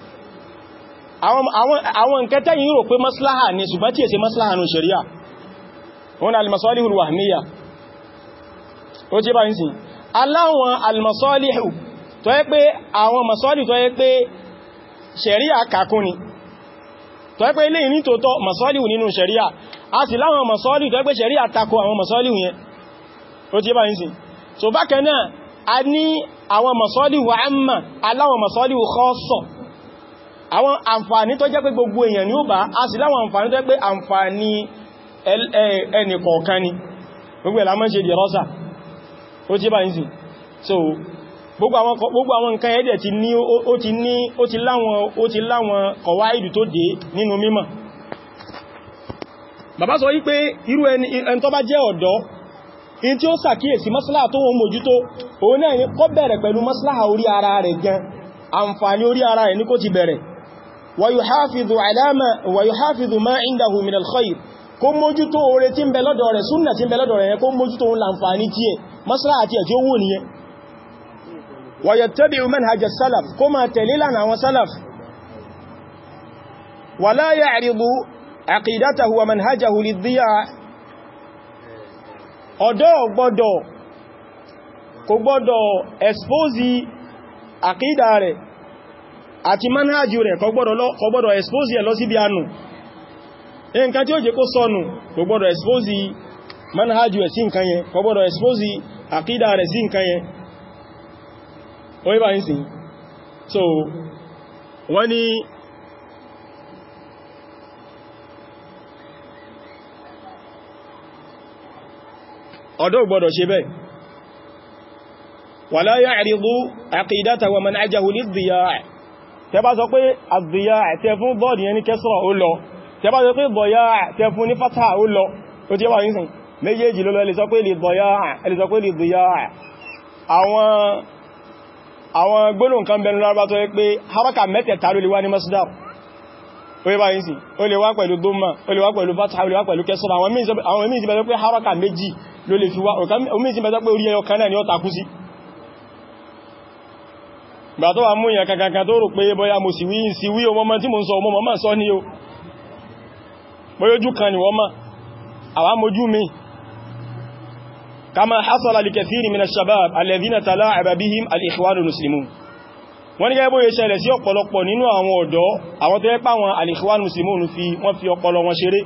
àwọn nǹkan tẹ́yìn rò pé maslaha ni ṣùgbọ́n tí è ṣe maslaha nù ṣẹ̀ríà wọn almasọ́líhù alwahmiya ó tí bá ń sì aláwọn almasọ́líhù tó yẹ pé àwọn masọ́lì tó yẹ pé ṣẹ̀ríà kàkún ni tó yẹ pé ilé ìní tó tọ́ masọ́lì nínú ṣẹ̀ríà a sì láwọn masọ́lì tó yẹ pé ṣẹ̀ríà takò àwọn masọ́lì yẹn ó tí bá ń sì so bákan náà a ní àwọn masọ́lì wà ámà aláwọn masọ́lì khassa àwọn àǹfààní tó jẹ́ pé gbogbo èèyàn ni ó bá a sì láwọn àǹfààní tó yẹ pé àǹfààní ẹnì kọ̀ọ̀kan ni gbogbo ẹ̀lá mọ́ ṣe dìrọ́sà ó tí bá ń sì so gbogbo àwọn nǹkan ẹ̀dẹ̀ ti ní ó ti ní ó ti láwọn ó ti láwọn kọ̀wáìdù tó dé nínú mímọ̀ bàbá sọ wípé irú ẹni tó bá jẹ́ ọ̀dọ́ in tí ó sàkíyèsí maslaha tó wọ́n mójútó òun náà ni kó bẹ̀rẹ̀ pẹ̀lú maslaha orí ara rẹ̀ gan àǹfààní orí ara rẹ̀ ní kó ti bẹ̀rẹ̀ wa yuhafidhu alama wa yuhafidhu ma indahu min al-khayr kó mójútó oore tí ń bẹ lọ́dọ̀ rẹ̀ súnnà tí ń bẹ lọ́dọ̀ rẹ̀ kó mójútó òun láǹfààní tí ẹ maslaha tí ẹ tí ó wù nìyẹn ويتبع منهج السلف كما تليلنا وسلف ولا يعرض عقيدته ومنهجه للضياع ọ̀dọ́ gbọ́dọ̀ kò gbọ́dọ̀ expose àkídà rẹ̀ àti manhajù rẹ̀ kò gbọ́dọ̀ expose ẹ̀ lọ sí bí anù nǹkan tí ó jẹ́ kó sọnù kò gbọ́dọ̀ expose manhajù ẹ̀ sí nǹkan yẹn kò gbọ́dọ̀ expose àkídà rẹ̀ sí nǹkan yẹn orí bá ń sin so wọ́n ni ọ̀dọ́ gbọ́dọ̀ ṣe bẹ́ wala ya'ridu aqidata wa manhajahu lid-diya' tẹ bá sọ pé ad-diya' tẹ fún bọ́ọ̀dì yẹn ní kẹsọ́rọ̀ ó lọ tẹ bá sọ pé ad-diya' tẹ fún ní fátà ó lọ ó tí wà ní sin méjèèjì ló lọ ẹlẹ́sọ pé lid-diya' àwọn àwọn gbólóhùn kan bẹnu lárúbá tó yẹ pé haraka mẹ́tẹ̀ẹ̀ta ló lè wá ní masdar ó yẹ bá yìí sí ó lè wá pẹ̀lú dhamma ó lè wá pẹ̀lú fatha ó lè wá pẹ̀lú kẹsọ́rọ̀ àwọn míì sí bẹ̀rẹ̀ pé haraka méjì ló lè fi wá omi sí bẹ̀rẹ̀ pé orí ẹyọ kan náà ni ó takú sí gbà tó wà mú ìyàn kankan tó rò pé bóyá mo sì wí sí wí o mọ́mọ́ tí mo ń sọ ọmọ mọ́ sọ ní o bóyójú kan ni wọ́n mọ́ àwa mojú mi كما حصل لكثير من الشباب الذين تلاعب بهم الإخوان المسلمون wọ́n ní gẹ́gẹ́ bó yẹ ṣẹlẹ̀ sí ọ̀pọ̀lọpọ̀ nínú àwọn ọ̀dọ́ àwọn tó yẹ pá wọn al-Ikhwan Muslimun fi wọ́n fi ọpọlọ wọn ṣeré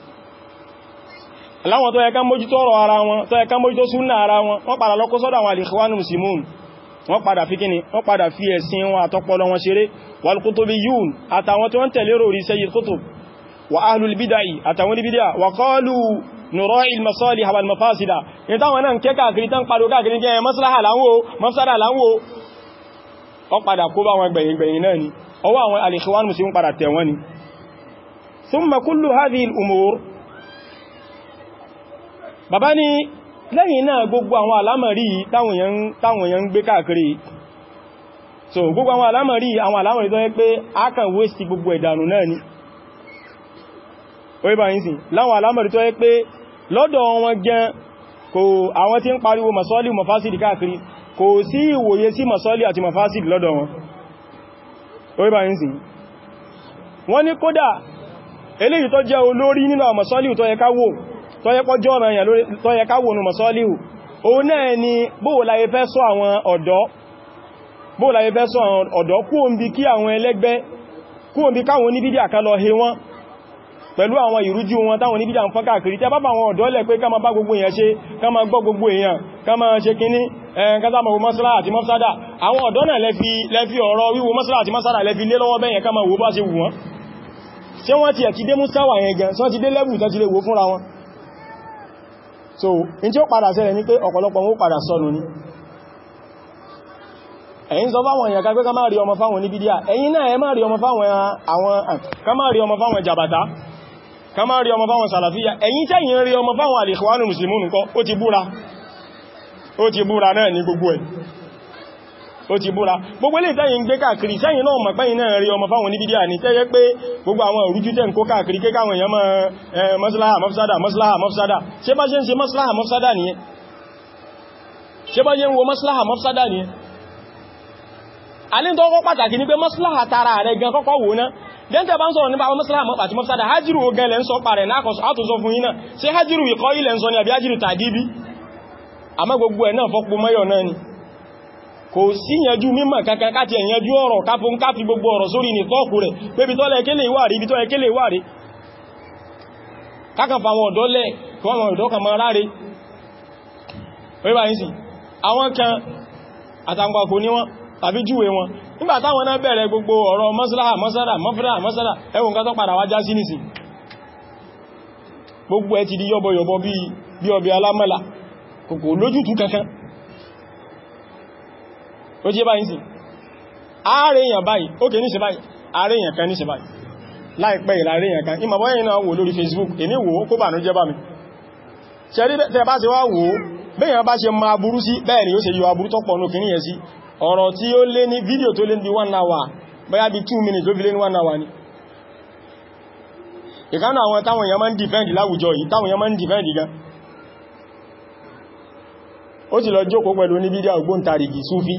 láwọn tó yẹ ká mójútó ọ̀rọ̀ ara wọn tó yẹ ká mójútó súnnà ara wọn wọ́n padà lọ kó sọ́dọ̀ àwọn al-Ikhwan Muslimun wọ́n padà fi kíni wọ́n padà fi ẹ̀sìn wọn àtọpọlọ wọn ṣeré wal-Qutubiyyun àtàwọn tó ń tẹ̀lé rò rí Sayyid Qutb wa ahlul bid'ah àtàwọn bid'ah wa qalu nùrọ̀ ilmasọ́lì àwọn mafásídà ní táwọn náà kẹ́ káàkiri tán pàdó káàkiri jẹ́ maslaha láwọ́ mafsada láwọ́ ọ padà kó bá wọn gbẹ̀yìn gbẹ̀yìn náà ni ọwọ́ àwọn al-Ikhwan Muslimun padà tẹ̀ wọ́n ni thumma kullu hadhihi al-umur bàbá ní lẹ́yìn náà gbogbo àwọn alámọ̀rí táwọn èèyàn ń gbé káàkiri so gbogbo àwọn alámọ̀rí àwọn alámọ̀rí tó yẹ pé a kàn waste gbogbo ẹ̀dànù náà ni orí bá yín sí láwọn alámọ̀rí tó yẹ pé lọ́dọ̀ wọn gan kò àwọn tí ń pariwo masọ́lì mafásìdì káàkiri kò sí ìwòye sí masọ́lì àti mafásìdì lọ́dọ̀ wọn orí bá yín sí wọ́n ní kódà eléyìí tó jẹ́ olórí nínú àwọn masọ́lì tó yẹ ká wò tó yẹ kọjọ́ ọ̀rọ̀ yẹn tó yẹ ká wò nínú masọ́lì òun náà ni bóòláyé fẹ́ sọ àwọn ọ̀dọ́ bóòláyé fẹ́ sọ àwọn ọ̀dọ́ kú òǹbí kí àwọn ẹlẹ́gbẹ́ kú òǹbí káwọn oníbídíà ká lọ he wọn pẹ̀lú àwọn ìrújú wọn táwọn oníbídíà ń fọ́n káàkiri tẹ́ bá bá àwọn ọ̀dọ́ lẹ̀ pé ká máa bá gbogbo èèyàn ṣe ká máa gbọ́ gbogbo èèyàn ká máa ṣe kíní ẹ̀ẹ́kátàmọ̀ mọ́sílá àti mọ́sádà àwọn ọ̀dọ́ náà lẹ́fi ọ̀rọ̀ wíwo mọ́sílá àti mọ́sádà lẹ́fi lé lọ́wọ́ bẹ́yẹn ká máa wò bá ṣe wù wọ́n ṣé wọ́n ti ẹ̀ ti dé músáwà yẹn gan sọ́n ti dé lẹ́bù tán ti lè wò fúnra wọn so in tí ó padà ṣẹlẹ̀ ní pé ọ̀pọ̀lọpọ̀ wọn ó padà sọnù ní ẹ̀yin sọ fáwọn èèyàn kagbé ká máa rí ọmọ fáwọn ní bídíà ẹ̀yin náà ẹ máa rí ọmọ fáwọn àwọn ká máa rí ọmọ fáwọn jàbàtá ká máa rí ọmọ fáwọn sàlàfíà ẹ̀yin tẹ́yìn rí ọmọ fáwọn al-Ikhwanul Muslimun nǹkan ó ti búra ó ti búra náà ní gbogbo ẹ̀ ó ti búra gbogbo ilé ìtẹ́yìn gbé káàkiri sẹ́yìn náà mọ̀ pẹ́yìn náà rí ọmọ fáwọn oníbídíà ní tẹ́yẹ pé gbogbo àwọn òrújú tẹ́ ń kó káàkiri ké káwọn èèyàn mọ́ maslaha mafsada maslaha mafsada ṣe bá ṣe ń ṣe maslaha mafsada nìyẹn ṣe bá ṣe ń wo maslaha mafsada nìyẹn alín tó kọ́ pàtàkì ní pé maslaha tara rẹ̀ gan kọ́kọ́ wò ná dẹ́ntẹ̀ bá ń sọ̀rọ̀ nípa maslaha àti mafsada hajjiru ogan lẹ́ ń sọ parẹ̀ náà àtúnsọ fún yínà ṣe hajjiru ìkọ́ ilẹ̀ ń sọ ní àbí hajjiru tàgíbí àmọ́ gbogbo ẹ̀ náà fọ́pọ̀ mẹ́yọ̀ náà ni kò sí yanjú mímọ̀ kankan káti ẹ̀yanjú ọ̀rọ̀ káfún káfí gbogbo ọ̀rọ̀ sórí ní tọ́ọ̀kù rẹ̀ pé bí tọ́lẹ̀ kéle ìwà rí bí tọ́lẹ̀ kéle ìwà rí kákan fàwọn ọ̀dọ́ lẹ̀ kí wọ́n ọ̀dọ́ kan mọ́ ráre wíwá yìí sí àwọn kan àtàǹgbàkò ní wọn tàbí júwe wọn nígbà táwọn náà bẹ̀rẹ̀ gbogbo ọ̀rọ̀ mọ́sálà mọ́sálà mọ́fẹ́lá mọ́sálà ẹwùn kan tó padà wá já sí nìsìn gbogbo ẹ ti di yọ́bọ̀yọ̀bọ̀ bí ọbẹ̀ alámọ́là kòkò lójútù kankan ó jẹ́ báyìí sí ààrẹ èèyàn báyìí ó kè ní ṣe báyìí ààrẹ èèyàn kan ní ṣe báyìí láìpẹ́ ìlàrẹ èèyàn kan ìmọ̀ bọ́yẹ̀ náà wò lórí Facebook èmi wò ó kó bà ní jẹ́ bá mi ṣẹ́rí tẹ́ bá ṣe wá wò ó bẹ́yàn bá ṣe ma aburú sí bẹ́ẹ̀ ni ó ṣe yọ aburú tọ́pọ̀ ní kìíní yẹn sí ọ̀rọ̀ tí ó lé ní fídíò tó lé ní one hour bóyá bí two minutes ló fi lé ní one hour ni ìkánú àwọn táwọn èèyàn máa ń dìfẹ́ǹdì láwùjọ yìí táwọn èèyàn máa ń dìfẹ́ǹdì gan ó ti lọ jókòó pẹ̀lú ní fídíò ògbóǹtarìgì súfí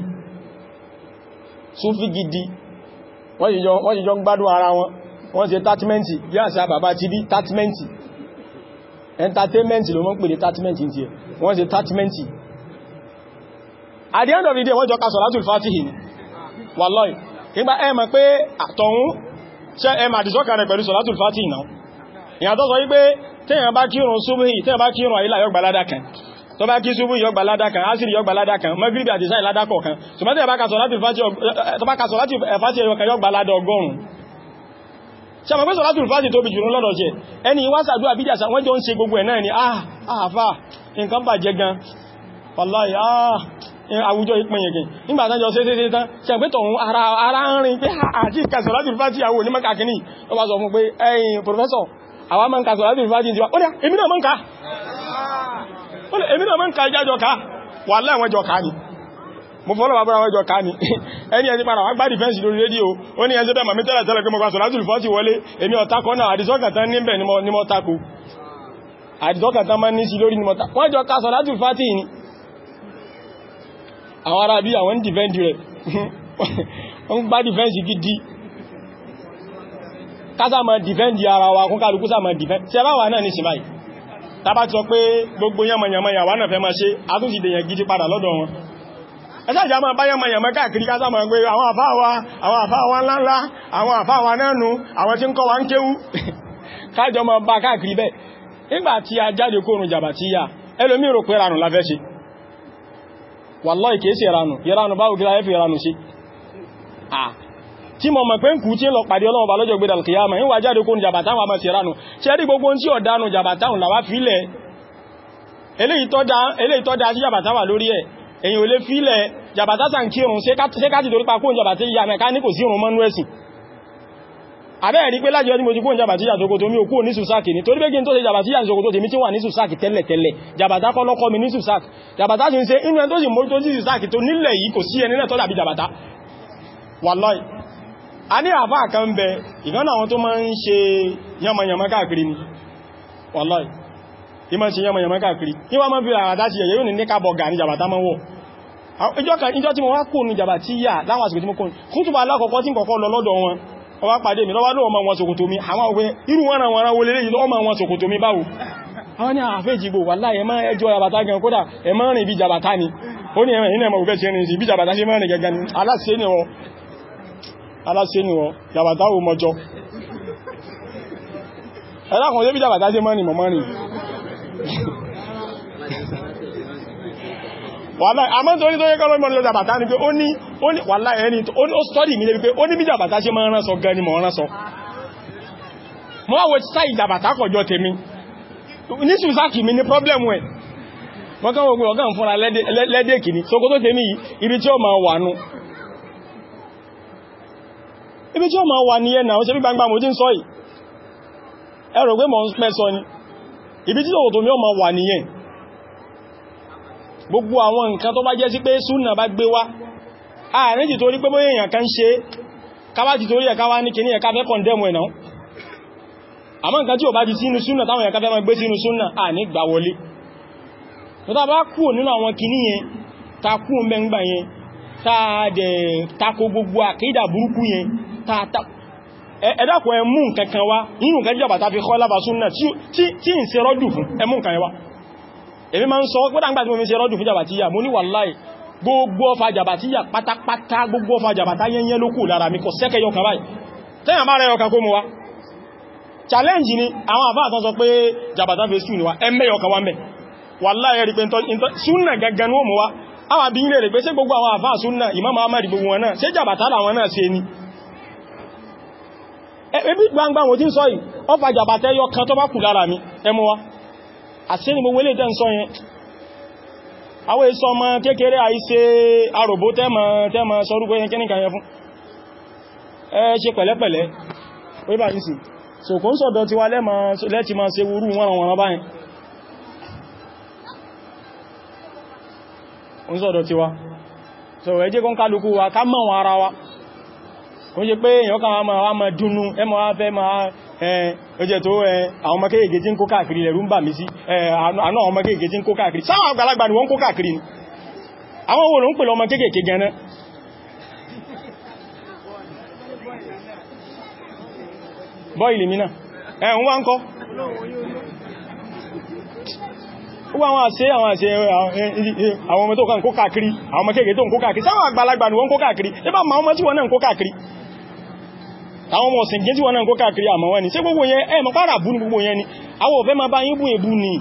súnfí gidi wọ́n jíjọ ń gbádùn ara wọn wọ́n ṣe tátmẹ́ntì bí àṣà bàbá ti bí tátmẹ́ntì entertainment ló mọ́ pè ní tátmẹ́ntì tí ẹ wọ́n ṣe tátmẹ́ntì at the end of the day wọ́n jọ ka sọ̀látùl fàtíhì ní wallahi ìgbà ẹ mọ̀ pé àtọ̀hún ṣe ẹ mà dìsọ́kà rẹ̀ pẹ̀lú sọ̀látùl fàtíhì náà ìyàtọ̀ sọ wípé tẹ́yàn bá kírun súbhì tẹ́yàn bá kírun àyílà yọ gbàládà kan tó bá kí súbú yọ gbàládà kan ásìrì yọ gbàládà kan mọ́gíríbì àti sáì ládà kọ̀ọ̀kan ṣùgbọ́n tẹ́ bá kàsọ̀ láti fàtí ẹ̀yọ kan yọ gbàládà ọgọ́rùn ṣàmọ̀ pé sọ̀látù fàtí tóbi jùlọ lọ́dọ̀ jẹ́ ẹni wásàdúwà bídíàsà wọ́n jọ ń ṣe gbogbo ẹ̀ náà ni ah àfà nǹkan bàjẹ́ gan wallahi ah àwùjọ ìpínyẹ̀gẹ̀ nígbàtánjọ sí sí tán ṣàpẹ́ tọ̀hún ara ń rin pé àti ìkàsọ̀ láti fàtí àwọn onímọ̀ kàkíní ó bá sọ fún pé ẹ̀yìn professor àwọn mọ́ ń kàsọ̀ láti fàtí ìjọba ó dá èmi náà mọ́ ń ká èmi náà mọ́ ń ka ìjájọ ká wà láwọn ẹjọ ká ní mo fọ́lọ̀ bàbára àwọn ẹjọ ká ní ẹni ẹni padà wọ́n gbá dìfẹ́ǹsì lórí rédíò ó ní ẹjọ́ bẹ́ẹ̀ màmí tẹ́lẹ̀ tẹ́lẹ̀ pé mo kà sọ̀rọ̀ láti fọ́tí wọlé èmi ọ̀takọ́ náà àdìsọ́kàtán níbẹ̀ ni mo takò àdìsọ́kàtán máa ní sí lórí ni mo takò wọ́n jọ ká sọ̀rọ̀ láti fọ́tí ní àwọn ará bí àwọn dìfẹ́ǹdì rẹ̀ wọ́n gbá dìfẹ́ǹsì gidi kásá máa dìfẹ́ǹdì ara wa kún kálukú sá máa dìfẹ́ǹdì tí ẹ bá wà náà ní sí báyìí tàbá ti sọ pé gbogbo yánmọ̀yàmọ̀ yàwó náà fẹ́ máa ṣe àtúnṣì dèyàn gidi padà lọ́dọ̀ wọn ẹ̀ṣẹ́ ìjà máa bá yánmọ̀yàmọ̀ káàkiri ká sáàmà pé àwọn àfáàwà àwọn àfáàwà ńláńlá àwọn àfáàwà nánú àwọn tí ń kọ́ wa ń kéwú kájọ máa bá káàkiri bẹ́ẹ̀ nígbà tí a jáde kóòrùn jàbà tí yá ẹlòmí rò pé ranù la fẹ́ ṣe wallahi kìí ṣe ranù ìranù báwo gíra ẹ́fì ranù ṣe tí mọ̀ mọ̀ pé ń kú tí lọ pàdé ọlọ́wọ́ bá lọ́jọ́ gbédà kìyàmà ń wà jáde kó ní jàbàtáwọn àmà ti ránù ṣe rí gbogbo tí ọ̀dánù jàbàtáwọn làwá fílẹ̀ eléyìí tọ́ da sí jàbàtáwà lórí ẹ̀ èyàn ò lè fílẹ̀ jàbàtátà ń kírun ṣe káti torí pa kóhùn jàbàtí ìyá mẹ́ká ní kò sí ìrùn mọ́nú ẹ̀sìn àbẹ́ẹ̀ rí pé láti ọdún mo ti kóhùn jàbàtí ìyà tókò tó mi ò kúrò ní sùsáàkì ní torí pé kí n tó ṣe jàbàtí ìyà tókò tó tèmi tí wà ní sùsáàkì tẹ́lẹ̀ tẹ́lẹ̀ jàbàtá kọ́ lọ́kọ́ mi ní sùsáàkì jàbàtá sì ń ṣe inú ẹ tó sì mórí tó sí sùsáàkì tó nílẹ̀ yìí kò sí ẹni náà tó dàbí jàbàtá wallahi a ní àfá kan bẹ ìkan àwọn tó máa ń ṣe yamayama káàkiri ni wallahi tí máa ń ṣe yamayama káàkiri ní wọ́n máa fi àwàdá ti ẹ̀yẹ́ yóò ní ní kábọ̀ gà ní jàbàtà máa wọ̀ ìjọ tí mo wá kò ní jàbà tí yà láwọn àsìkò tí mo kò ní kútùbà alákọ̀ọ́kọ́ tí kọ̀kọ́ lọ lọ́dọ̀ wọn ọwá pàdé mi lọ́wọ́ lọ́wọ́ wọn ṣòkòtò mi àwọn òwe irú wọn àwọn ará wọlé lẹ́yìn lọ́wọ́ wọn ṣòkòtò mi báwo àwọn ní àfẹ́jìgbò wà láì ẹmọ́ ẹjọ́ jàbàtà gan kódà ẹmọ́ rìn bí jàbàtà ni ó ní ẹmọ́ ìnà ẹmọ́ òfẹ́ ṣe rìn sí bí jàbàtà ṣe mọ́ rìn gẹ́gẹ́ ni aláṣẹ́ ni wọ́n aláṣẹ́ ni wọ́n jàbàtà ò mọ́jọ́ ẹlákùn ṣe bí jàbàtà ṣe mọ́ rìn mọ́ rìn wàláì àmọ́ torí tó yẹ kọ́ lọ́mọ́ lọ́jà bàtà ní pé ó ní wàláì ẹni ó stọ́dì mi lé pé ó ní bí jàbàtà ṣe máa rán sọ gan ni mọ̀ rán sọ mọ́ àwọ̀ tí sáì jàbàtà kọjọ tèmi ní ṣùsáàkì mi ní pọ́blẹ̀mù ẹ̀ wọ́n kán ogun ọ̀gá fúnra lẹ́dẹ̀kì ní sókó tó tèmi ibi tí ó máa wà nú ibi tí ó máa wà ní ẹ̀nà ó ṣe bí gbangba mo jí ń sọ yìí ẹ̀rọ pé mọ̀ ń pẹ́ sọ ni ibi tí òkòtò mi ó máa wà nìyẹn gbogbo àwọn nǹkan tó bá jẹ́ sí pé súnà bá gbé wá ààrin ti torí pé bóyá èèyàn kan ṣe káwá ti torí ẹ̀ká wá ní kìíní ẹ̀ká fẹ́ kọ̀ndẹ̀mù ẹ̀nà àmọ́ nǹkan tí ò bá ti sínú súnà táwọn ẹ̀ká fẹ́ máa gbé sínú súnà à ní gbà wọlé tó tá bá kú nínú àwọn kìíní yẹn ta kú mẹ́ngbà yẹn ta dẹ̀ tako gbogbo àkídà burúkú yẹn ta ta ẹ̀dàkọ̀ ẹmú nǹkan kan wá nínú nǹkan jẹ́ bàtà fi kọ́ lábà súnà tí ń ṣe rọ́dù fún ẹmú nǹkan yẹn wá èmi ma ń sọ pé dáńgbà tí mo fi ṣe rọ́dù fún jàbàtíyà mo ní wàláì gbogbo ọfà jàbàtíyà pátápátá gbogbo ọfà jàbàtá yẹnyẹ ló kù lára mi kò sẹ́kẹ̀ yọkà báyìí tẹ́yàn bá rẹ̀ yọkà kó mú wa challenge ni àwọn àfáà tán sọ pé jàbàtá fi sùn ni wa ẹmẹ́ yọkà wa mẹ́ wàláì rí pé súnà gangan ó mú wa àwọn bí ilé rẹ̀ pé ṣé gbogbo àwọn àfáà súnà Imam Ahmad gbogbo wọn náà ṣé jàbàtá làwọn náà ṣe ni ẹbí gbangba wọ́n tí ń sọ yìí ọfà jàbàtá yọkà tó bá kù lára mi ẹmú wa àti ní gbogbo ilé tẹ́ ń sọ yẹn àwọn èso ọmọ kékeré àìṣe àròbó tẹ́mọ̀ sọrúgbó yẹn kíníkà yẹn fún ẹ ṣe pẹ̀lẹ́pẹ̀lẹ́ wíbà yìí sí so kò ń sọ̀dọ̀ tí wá lẹ́ti máa ṣe wúrú wọn wọn báyìí ń sọ̀dọ̀ tí wá so ẹ jẹ́ kọ́n kálukú wa ká mọ̀ wọn ara wa kò ń ṣe pé èèyàn kan wá máa dúnú ẹmọ wá fẹ́ máa ẹjẹ́ tó àwọn ọmọ kéèkéé tí ń kó káàkiri lẹ̀rú ń bà mí sí àánú àwọn ọmọ kéèkéé tí ń kó káàkiri sáwọn àgbàlagbà ni wọ́n kó káàkiri ni àwọn wo ló ń pè lọmọ kéèkéé gẹ̀ẹ́nà bọ́ìlì mìíràn ẹ̀hùn wá ń kọ́ gbogbo àwọn àṣẹ àwọn àṣẹ àwọn ọmọ tó kàn kó káàkiri àwọn ọmọ kéèkéé tó ń kó káàkiri sáwọn àgbàlagbà ni wọ́n kó káàkiri ẹbá ma ọmọ tí wọ́n náà kó káàkiri àwọn ọmọ ọ̀sìn gẹ́jì wọn náà kó káàkiri àmọ́ wọn ni ṣé gbogbo yẹn ẹ mọ̀ pàrà bú ní gbogbo yẹn ni àwọn òfẹ́ ma bá yín bú èbú ni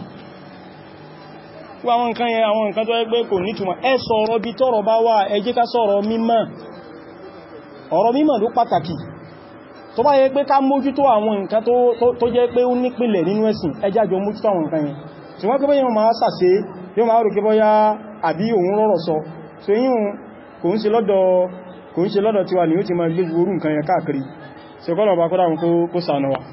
àwọn nǹkan yẹn àwọn nǹkan tó yẹ pé kò nítumọ̀ ẹ sọ̀rọ̀ bí tọ́rọ̀ bá wà ẹ jẹ́ ká sọ̀rọ̀ mímọ̀ ọ̀rọ̀ mímọ̀ ló pàtàkì tó bá yẹ pé ká mójútó àwọn nǹkan tó jẹ́ pé ó nípìlẹ̀ nínú ẹ̀sìn ẹ jẹ́ àjọ mójútó àwọn nǹkan yẹn ṣùgbọ́n pé yóò máa sàṣe yóò máa rò kí bọ́yá àbí òun rọ̀rọ̀ sọ so yíò kò ń ṣe lọ́dọ̀ kò ń ṣe lọ́dọ̀ tiwa ni ó ti máa gbé orú nǹkan yẹn káàkiri ṣe kọ́lọ̀ bá kọ́dá kó sànà wa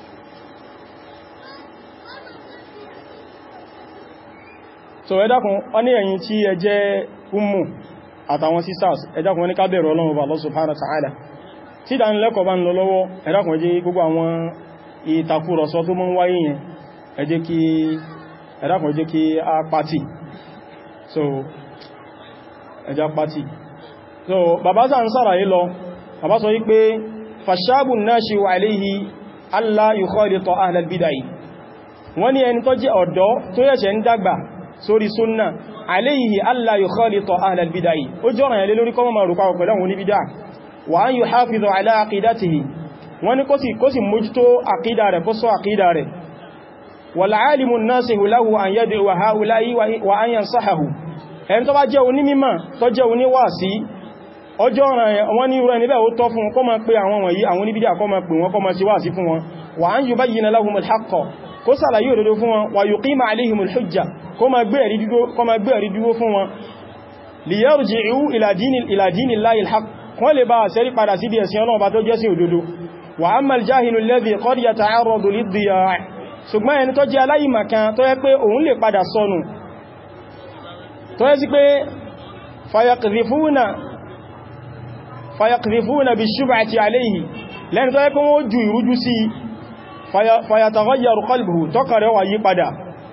so ẹ dákun wọ́n ní ẹ̀yin tí ẹ jẹ́ ummu àtàwọn sisters ẹ dákun wọ́n ní ká bẹ̀rù Ọlọ́run Allah subhanahu wa ta'ala tí ìdánilẹ́kọ̀ọ́ bá ń lọ lọ́wọ́ ẹ dákun ẹ jẹ́ gbogbo àwọn ìtakùrọ̀sọ tó mọ́ ń wáyé yẹn ẹ jẹ́ kí ẹ dákun ẹ jẹ́ kí a pàtì so ẹ jẹ́ pàtì so bàbá sà ń sára yìí lọ bàbá sọ wípé fashabun nashi'u alayhi alla yukhalita ahlal bid'ah wọ́n ní ẹni tó jẹ́ ọ̀dọ́ tó yẹ̀ṣẹ̀ ń dàgbà sórí súnnà alayhi alla yukhalita ahlal bid'ah ó jọ́ràn yẹ lórí kọ́mọ̀ maruka pẹ̀lú àwọn oníbídà wa an yuhafizu ala aqidatihi wọ́n ní kó sì mójútó àkídà rẹ̀ kó sọ àkídà rẹ̀ wal alimu nasihu lahu an yad'u ha'ula'i wa an yansahahu ẹni tó bá jẹ́ onímímọ̀ tó jẹ́ oníwàásí ọjọ́ ọ̀ràn wọn ní ìrọ̀ níbẹ̀ ó tọ́ fún kọ́ máa pé àwọn wọ̀nyí àwọn oníbídà kọ́ máa pè wọn kọ́ máa ṣe wàásí fún wọn wa an yubayyina lahumul haqqa kó sàlàyé òdodo fún wọn wa yuqima alayhimul hujja kó máa gbé ẹ̀rí dúró fún wọn liyarji'u ila dinillahi al-haqq wọ́n lè bá àṣẹ́rí padà sí bí ẹ̀sìn Ọlọ́run bá tó jẹ́ sí òdodo wa amma al-jahilu alladhi qad yata'arradu lid-diya' ṣùgbọ́n ẹni tó jẹ́ aláìmọ̀kan tó yẹ pé òun lè padà sọnù tó yẹ sí pé fayaqdhifuna fayaqdhifuna bish-shubhati alayhi lẹ́ni tó yẹ pé wọ́n ju ìrújú sí fayataghayyaru qalbuhu tọ́kàn rẹ̀ wá yí padà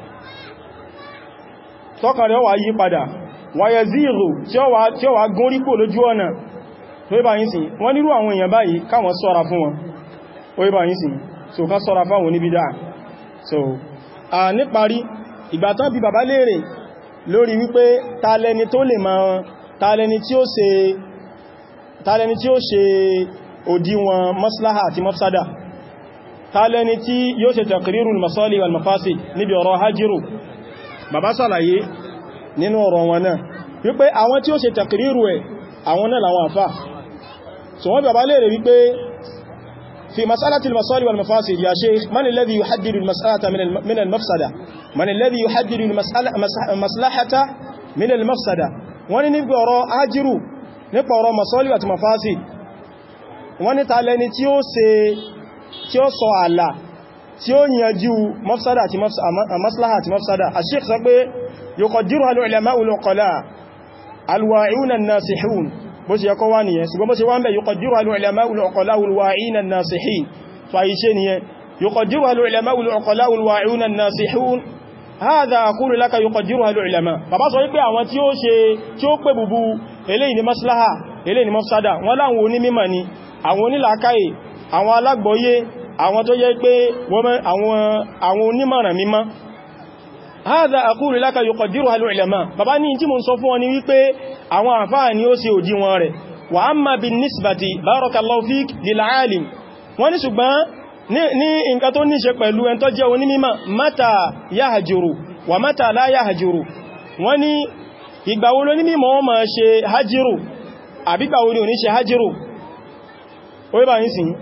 tọ́kàn rẹ̀ wá yí padà wa yazighu tí ó wà gún rípò lójú ọ̀nà tó yí bá yí sí wọ́n nírú àwọn èèyàn báyìí káwọn sọ́ra fún wọn ó yí bá yí sí so ká sọ́ra fáwọn oníbídá so a níparí ìgbàtán bí bàbá léèrè lórí wípé tàlẹni tó lè máa tàlẹni tí ó ṣe tàlẹni tí ó ṣe òdiwọ̀n maslaha àti mafsada tàlẹni tí yóò ṣe taqrirul masali wal mafasid níbi ọ̀rọ̀ hajjiru bàbá sàlàyé nínú ọ̀rọ̀ wọn náà wípé àwọn tí ó ṣe taqriru ẹ̀ àwọn náà làwọn àfà so wọ́n bàbá léèrè wípé في مسألة المصالح والمفاسد يا شيخ من الذي يحدد المسألة من من المفسدة من الذي يحدد المسألة مصلحة من المفسدة wọ́n ní níbi ọ̀rọ̀ ájírù nípa ọ̀rọ̀ masọ́lì àti mafasid wọ́n ní tàlẹni tí ó ṣe tí ó sọ àlà tí ó yànjú mafsada àti maslaha àti mafsada a sheikh sọ pé yuqaddiruha al-ulama'u al-uqala al-wa'i'una an-nasihun bó ṣe yẹkọ́ wá nìyẹn ṣùgbọ́n bó ṣe wá ń bẹ̀ yuqaddiruha al-ulama'u al-uqala'u al-wa'i'una an-nasihin tó àyí ṣe nìyẹn yuqaddiruha al-ulama'u al-uqala'u al-wa'i'una an-nasihun hadha aqulu laka yuqaddiruha al-ulama bàbá sọ wípé àwọn tí ó ṣe tí ó pè bùbú eléyìí ni maslaha eléyìí ni mafsada wọ́n láwọn onímímọ̀ ni àwọn onílàákàyè àwọn alágbọ́yé àwọn tó yẹ pé àwọn onímọ̀ràn mímọ́ هذا أقول لك يقدرها العلماء bàbá ní tí mo sọ fún wọn ni wípé àwọn àfáà ni ó ṣe òdiwọ̀n rẹ̀ wa amma bin nisbati barakallahu fik lil alim wọ́n ní ṣùgbọ́n ní nǹkan tó ní ṣe pẹ̀lú ẹn tó jẹ́ onímímọ̀ mata yahjuru wa mata la yahjuru wọ́n ní ìgbà wo ló ní mímọ̀ wọ́n máa ṣe hajiru àbígbà wo ni ò ní ṣe hajiru ó yíba yìí sí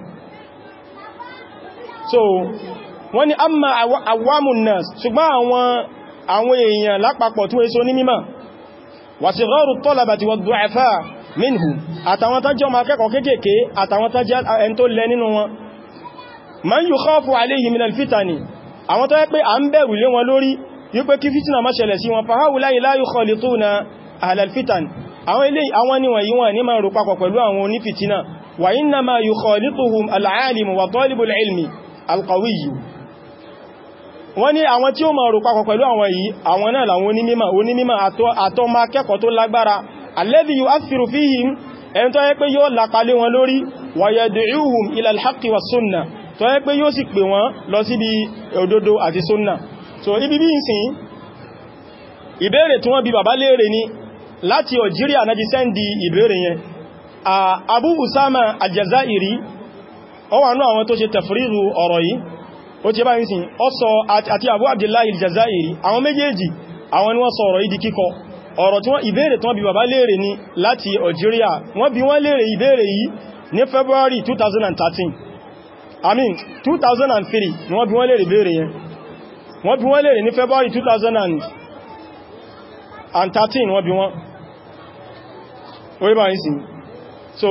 so wọ́n ní amma awamun nas ṣùgbọ́n àwọn àwọn èèyàn lápapọ̀ tí wọ́n so ní mímọ̀ wa sigharu talabati wa du'afa minhu àtàwọn tán jẹ́ ọmọ akẹ́kọ̀ọ́ kéèkéé àtàwọn tán jẹ́ ẹn tó lẹ nínú wọn man yukhafu alayhi min alfitani àwọn tó yẹ pé à ń bẹ̀rù lé wọn lórí wípé kí fìtínà má ṣẹlẹ̀ sí wọn fa haula'i la yukhalituna ahlal fitan àwọn ilé àwọn níwọ̀n yí wọn ní máa rò papọ̀ pẹ̀lú àwọn onífìtínà wa innama yukhalituhum al-alimu wa talibul ilmi al-qawiyyu wọ́n ní àwọn tí ó máa rò papọ̀ pẹ̀lú àwọn yìí àwọn náà làwọn onímímọ̀ onímímọ̀ àtọ́ ma kẹ́kọ̀ọ́ tó lágbára alladhi yu'athiru fihim ẹni tó yẹ pé yóò lápalé wọn lórí wa yad'uhum ila al-haqqi wa sunnah tó yẹ pé yóò sì pè wọ́n lọ síbi òdodo àti sunna so ibi bí ìsìn ìbéèrè tí wọ́n bi bàbá léèrè ni láti Algeria náà ti sẹ́ndì ìbéèrè yẹn Abu Usama al-Jazairi ó wà náà àwọn tó ṣe tafriru ọ̀rọ̀ yìí ó ti bá ń sin ọ sọ àti Abu Abdullahi al-Jazairi àwọn méjèèjì àwọn ni wọ́n sọ ọ̀rọ̀ yìí di kíkọ ọ̀rọ̀ tí wọ́n ìbéèrè tí wọ́n bi bàbá léèrè ní láti Algeria wọ́n bi wọ́n léèrè ìbéèrè yìí ní February 2013 I mean 2003 ni wọ́n bi wọ́n léèrè ìbéèrè yẹn wọ́n bi wọ́n léèrè ní February 2013 wọ́n bi wọ́n orí bá ń sin so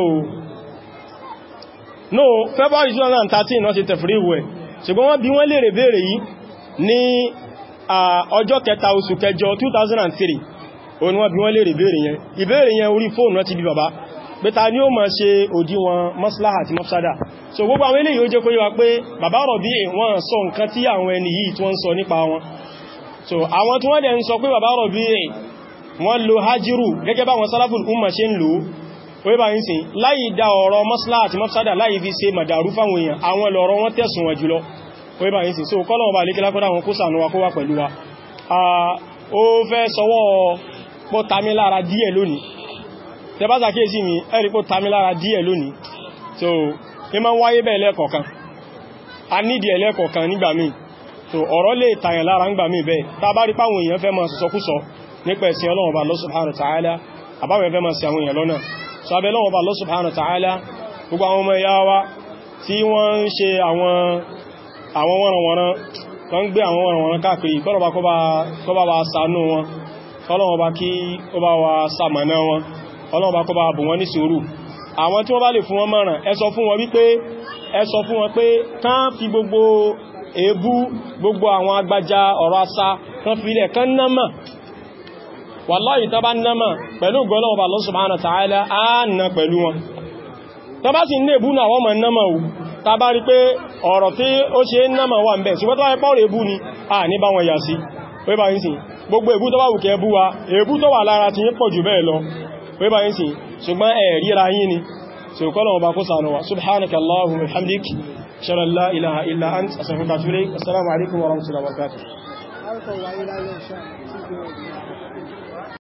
no February 2013 wọ́n ti tẹ̀fìrí ìwẹ̀ ṣùgbọ́n wọ́n bí wọ́n lèrè bèèrè yìí ní ọjọ́ kẹta oṣù kẹjọ 2003 òun wọ́n bí wọ́n lèrè bèèrè yẹn ìbéèrè yẹn orí fóònù náà ti bí bàbá pé ta ni ó máa ṣe òdiwọ̀n maslaha àti mafsada so gbogbo àwọn eléyìí ó jẹ́ kó yé wa pé bàbá Rabi wọ́n sọ nǹkan tí àwọn ẹni yìí tí wọ́n sọ nípa wọn so àwọn tí wọ́n dẹ̀ ń sọ pé bàbá Rabi wọ́n lo hajjiru gẹ́gẹ́ bá wọn salaful umma ṣe ń lò ó bá ń sìn láì dá ọ̀rọ̀ maslaha àti mafsada láì fi ṣe màdàrú fáwọn èèyàn àwọn lọ̀rọ̀ wọn tẹ̀sùn wọn jùlọ ó bá ń sìn so kọ́lọ̀ bá lékẹ́lá kọ́dá wọn kó sànú wa kó wà pẹ̀lú wa ó fẹ́ sọwọ́ pọ́ tamilára díẹ̀ lónìí tẹ bá sàkíyèsí mi ẹ̀rí pọ́ tamilára díẹ̀ lónìí so ní ma ń wáyé bẹ́ẹ̀ lẹ́ẹ̀kọ̀ọ̀kan a nídìí ẹlẹ́ẹ̀kọ̀ọ̀kan nígbà míì so ọ̀rọ̀ lè tàyàn lára ń gbà míì bẹ́ẹ̀ tá bá rí páwọn èèyàn fẹ́ máa sọ̀sọ́kúsọ nípa ẹ̀sìn Ọlọ́run bá Allah subhanahu wa ta'ala àbáwọn ẹ̀fẹ́ máa sí àwọn èèyàn lọ́nà so abẹ́ Ọlọ́run bá Allah subhanahu wa ta'ala gbogbo àwọn ọmọ ìyá wa tí wọ́n ń ṣe àwọn àwọn wọ́nranwọ̀nran tó ń gbé àwọn wọ́nranwọ̀nran káàkiri kọ́lọ̀bá kó bá wa ṣàánú wọn kọ́lọ̀bá kí ó bá wa ṣamọ̀nà wọn kọ́lọ̀bá kó bá bù wọn ní sùúrù àwọn tí wọ́n bá lè fún wọn mọ̀ràn ẹ sọ fún wọn wípé ẹ sọ fún wọn pé kán fi gbogbo èébú gbogbo àwọn agbájá ọ̀rọ̀ asá kán fi ilẹ̀ kán námà wàláyì tán bá námà pẹ̀lú gọ́lọ́wọ́ Allah subhanahu wa ta'ala á nà pẹ̀lú wọn tó bá sì ní èbú náà wọ́n mọ̀ náà ò ta bá rí pé ọ̀rọ̀ tí ó ṣe náà wà ń bẹ̀ ṣùgbọ́n tó wáyé pọ́ọ̀rọ̀ èbú ni a ní bá wọn yà sí pé bá yín sí gbogbo èbú tó bá wùkẹ́ bú wa èbú tó wà lára ti yín pọ̀ jù bẹ́ẹ̀ lọ pé bá yín sí ṣùgbọ́n ẹ̀ ríra yín ni tí ó kọ́lọ̀ ọba kó sànú wa subhanaka allahumma wa hamdik shalla la ilaha illa ant astaghfiruka wa atubu ilayk assalamu alaikum wa rahmatullahi wa barakatuh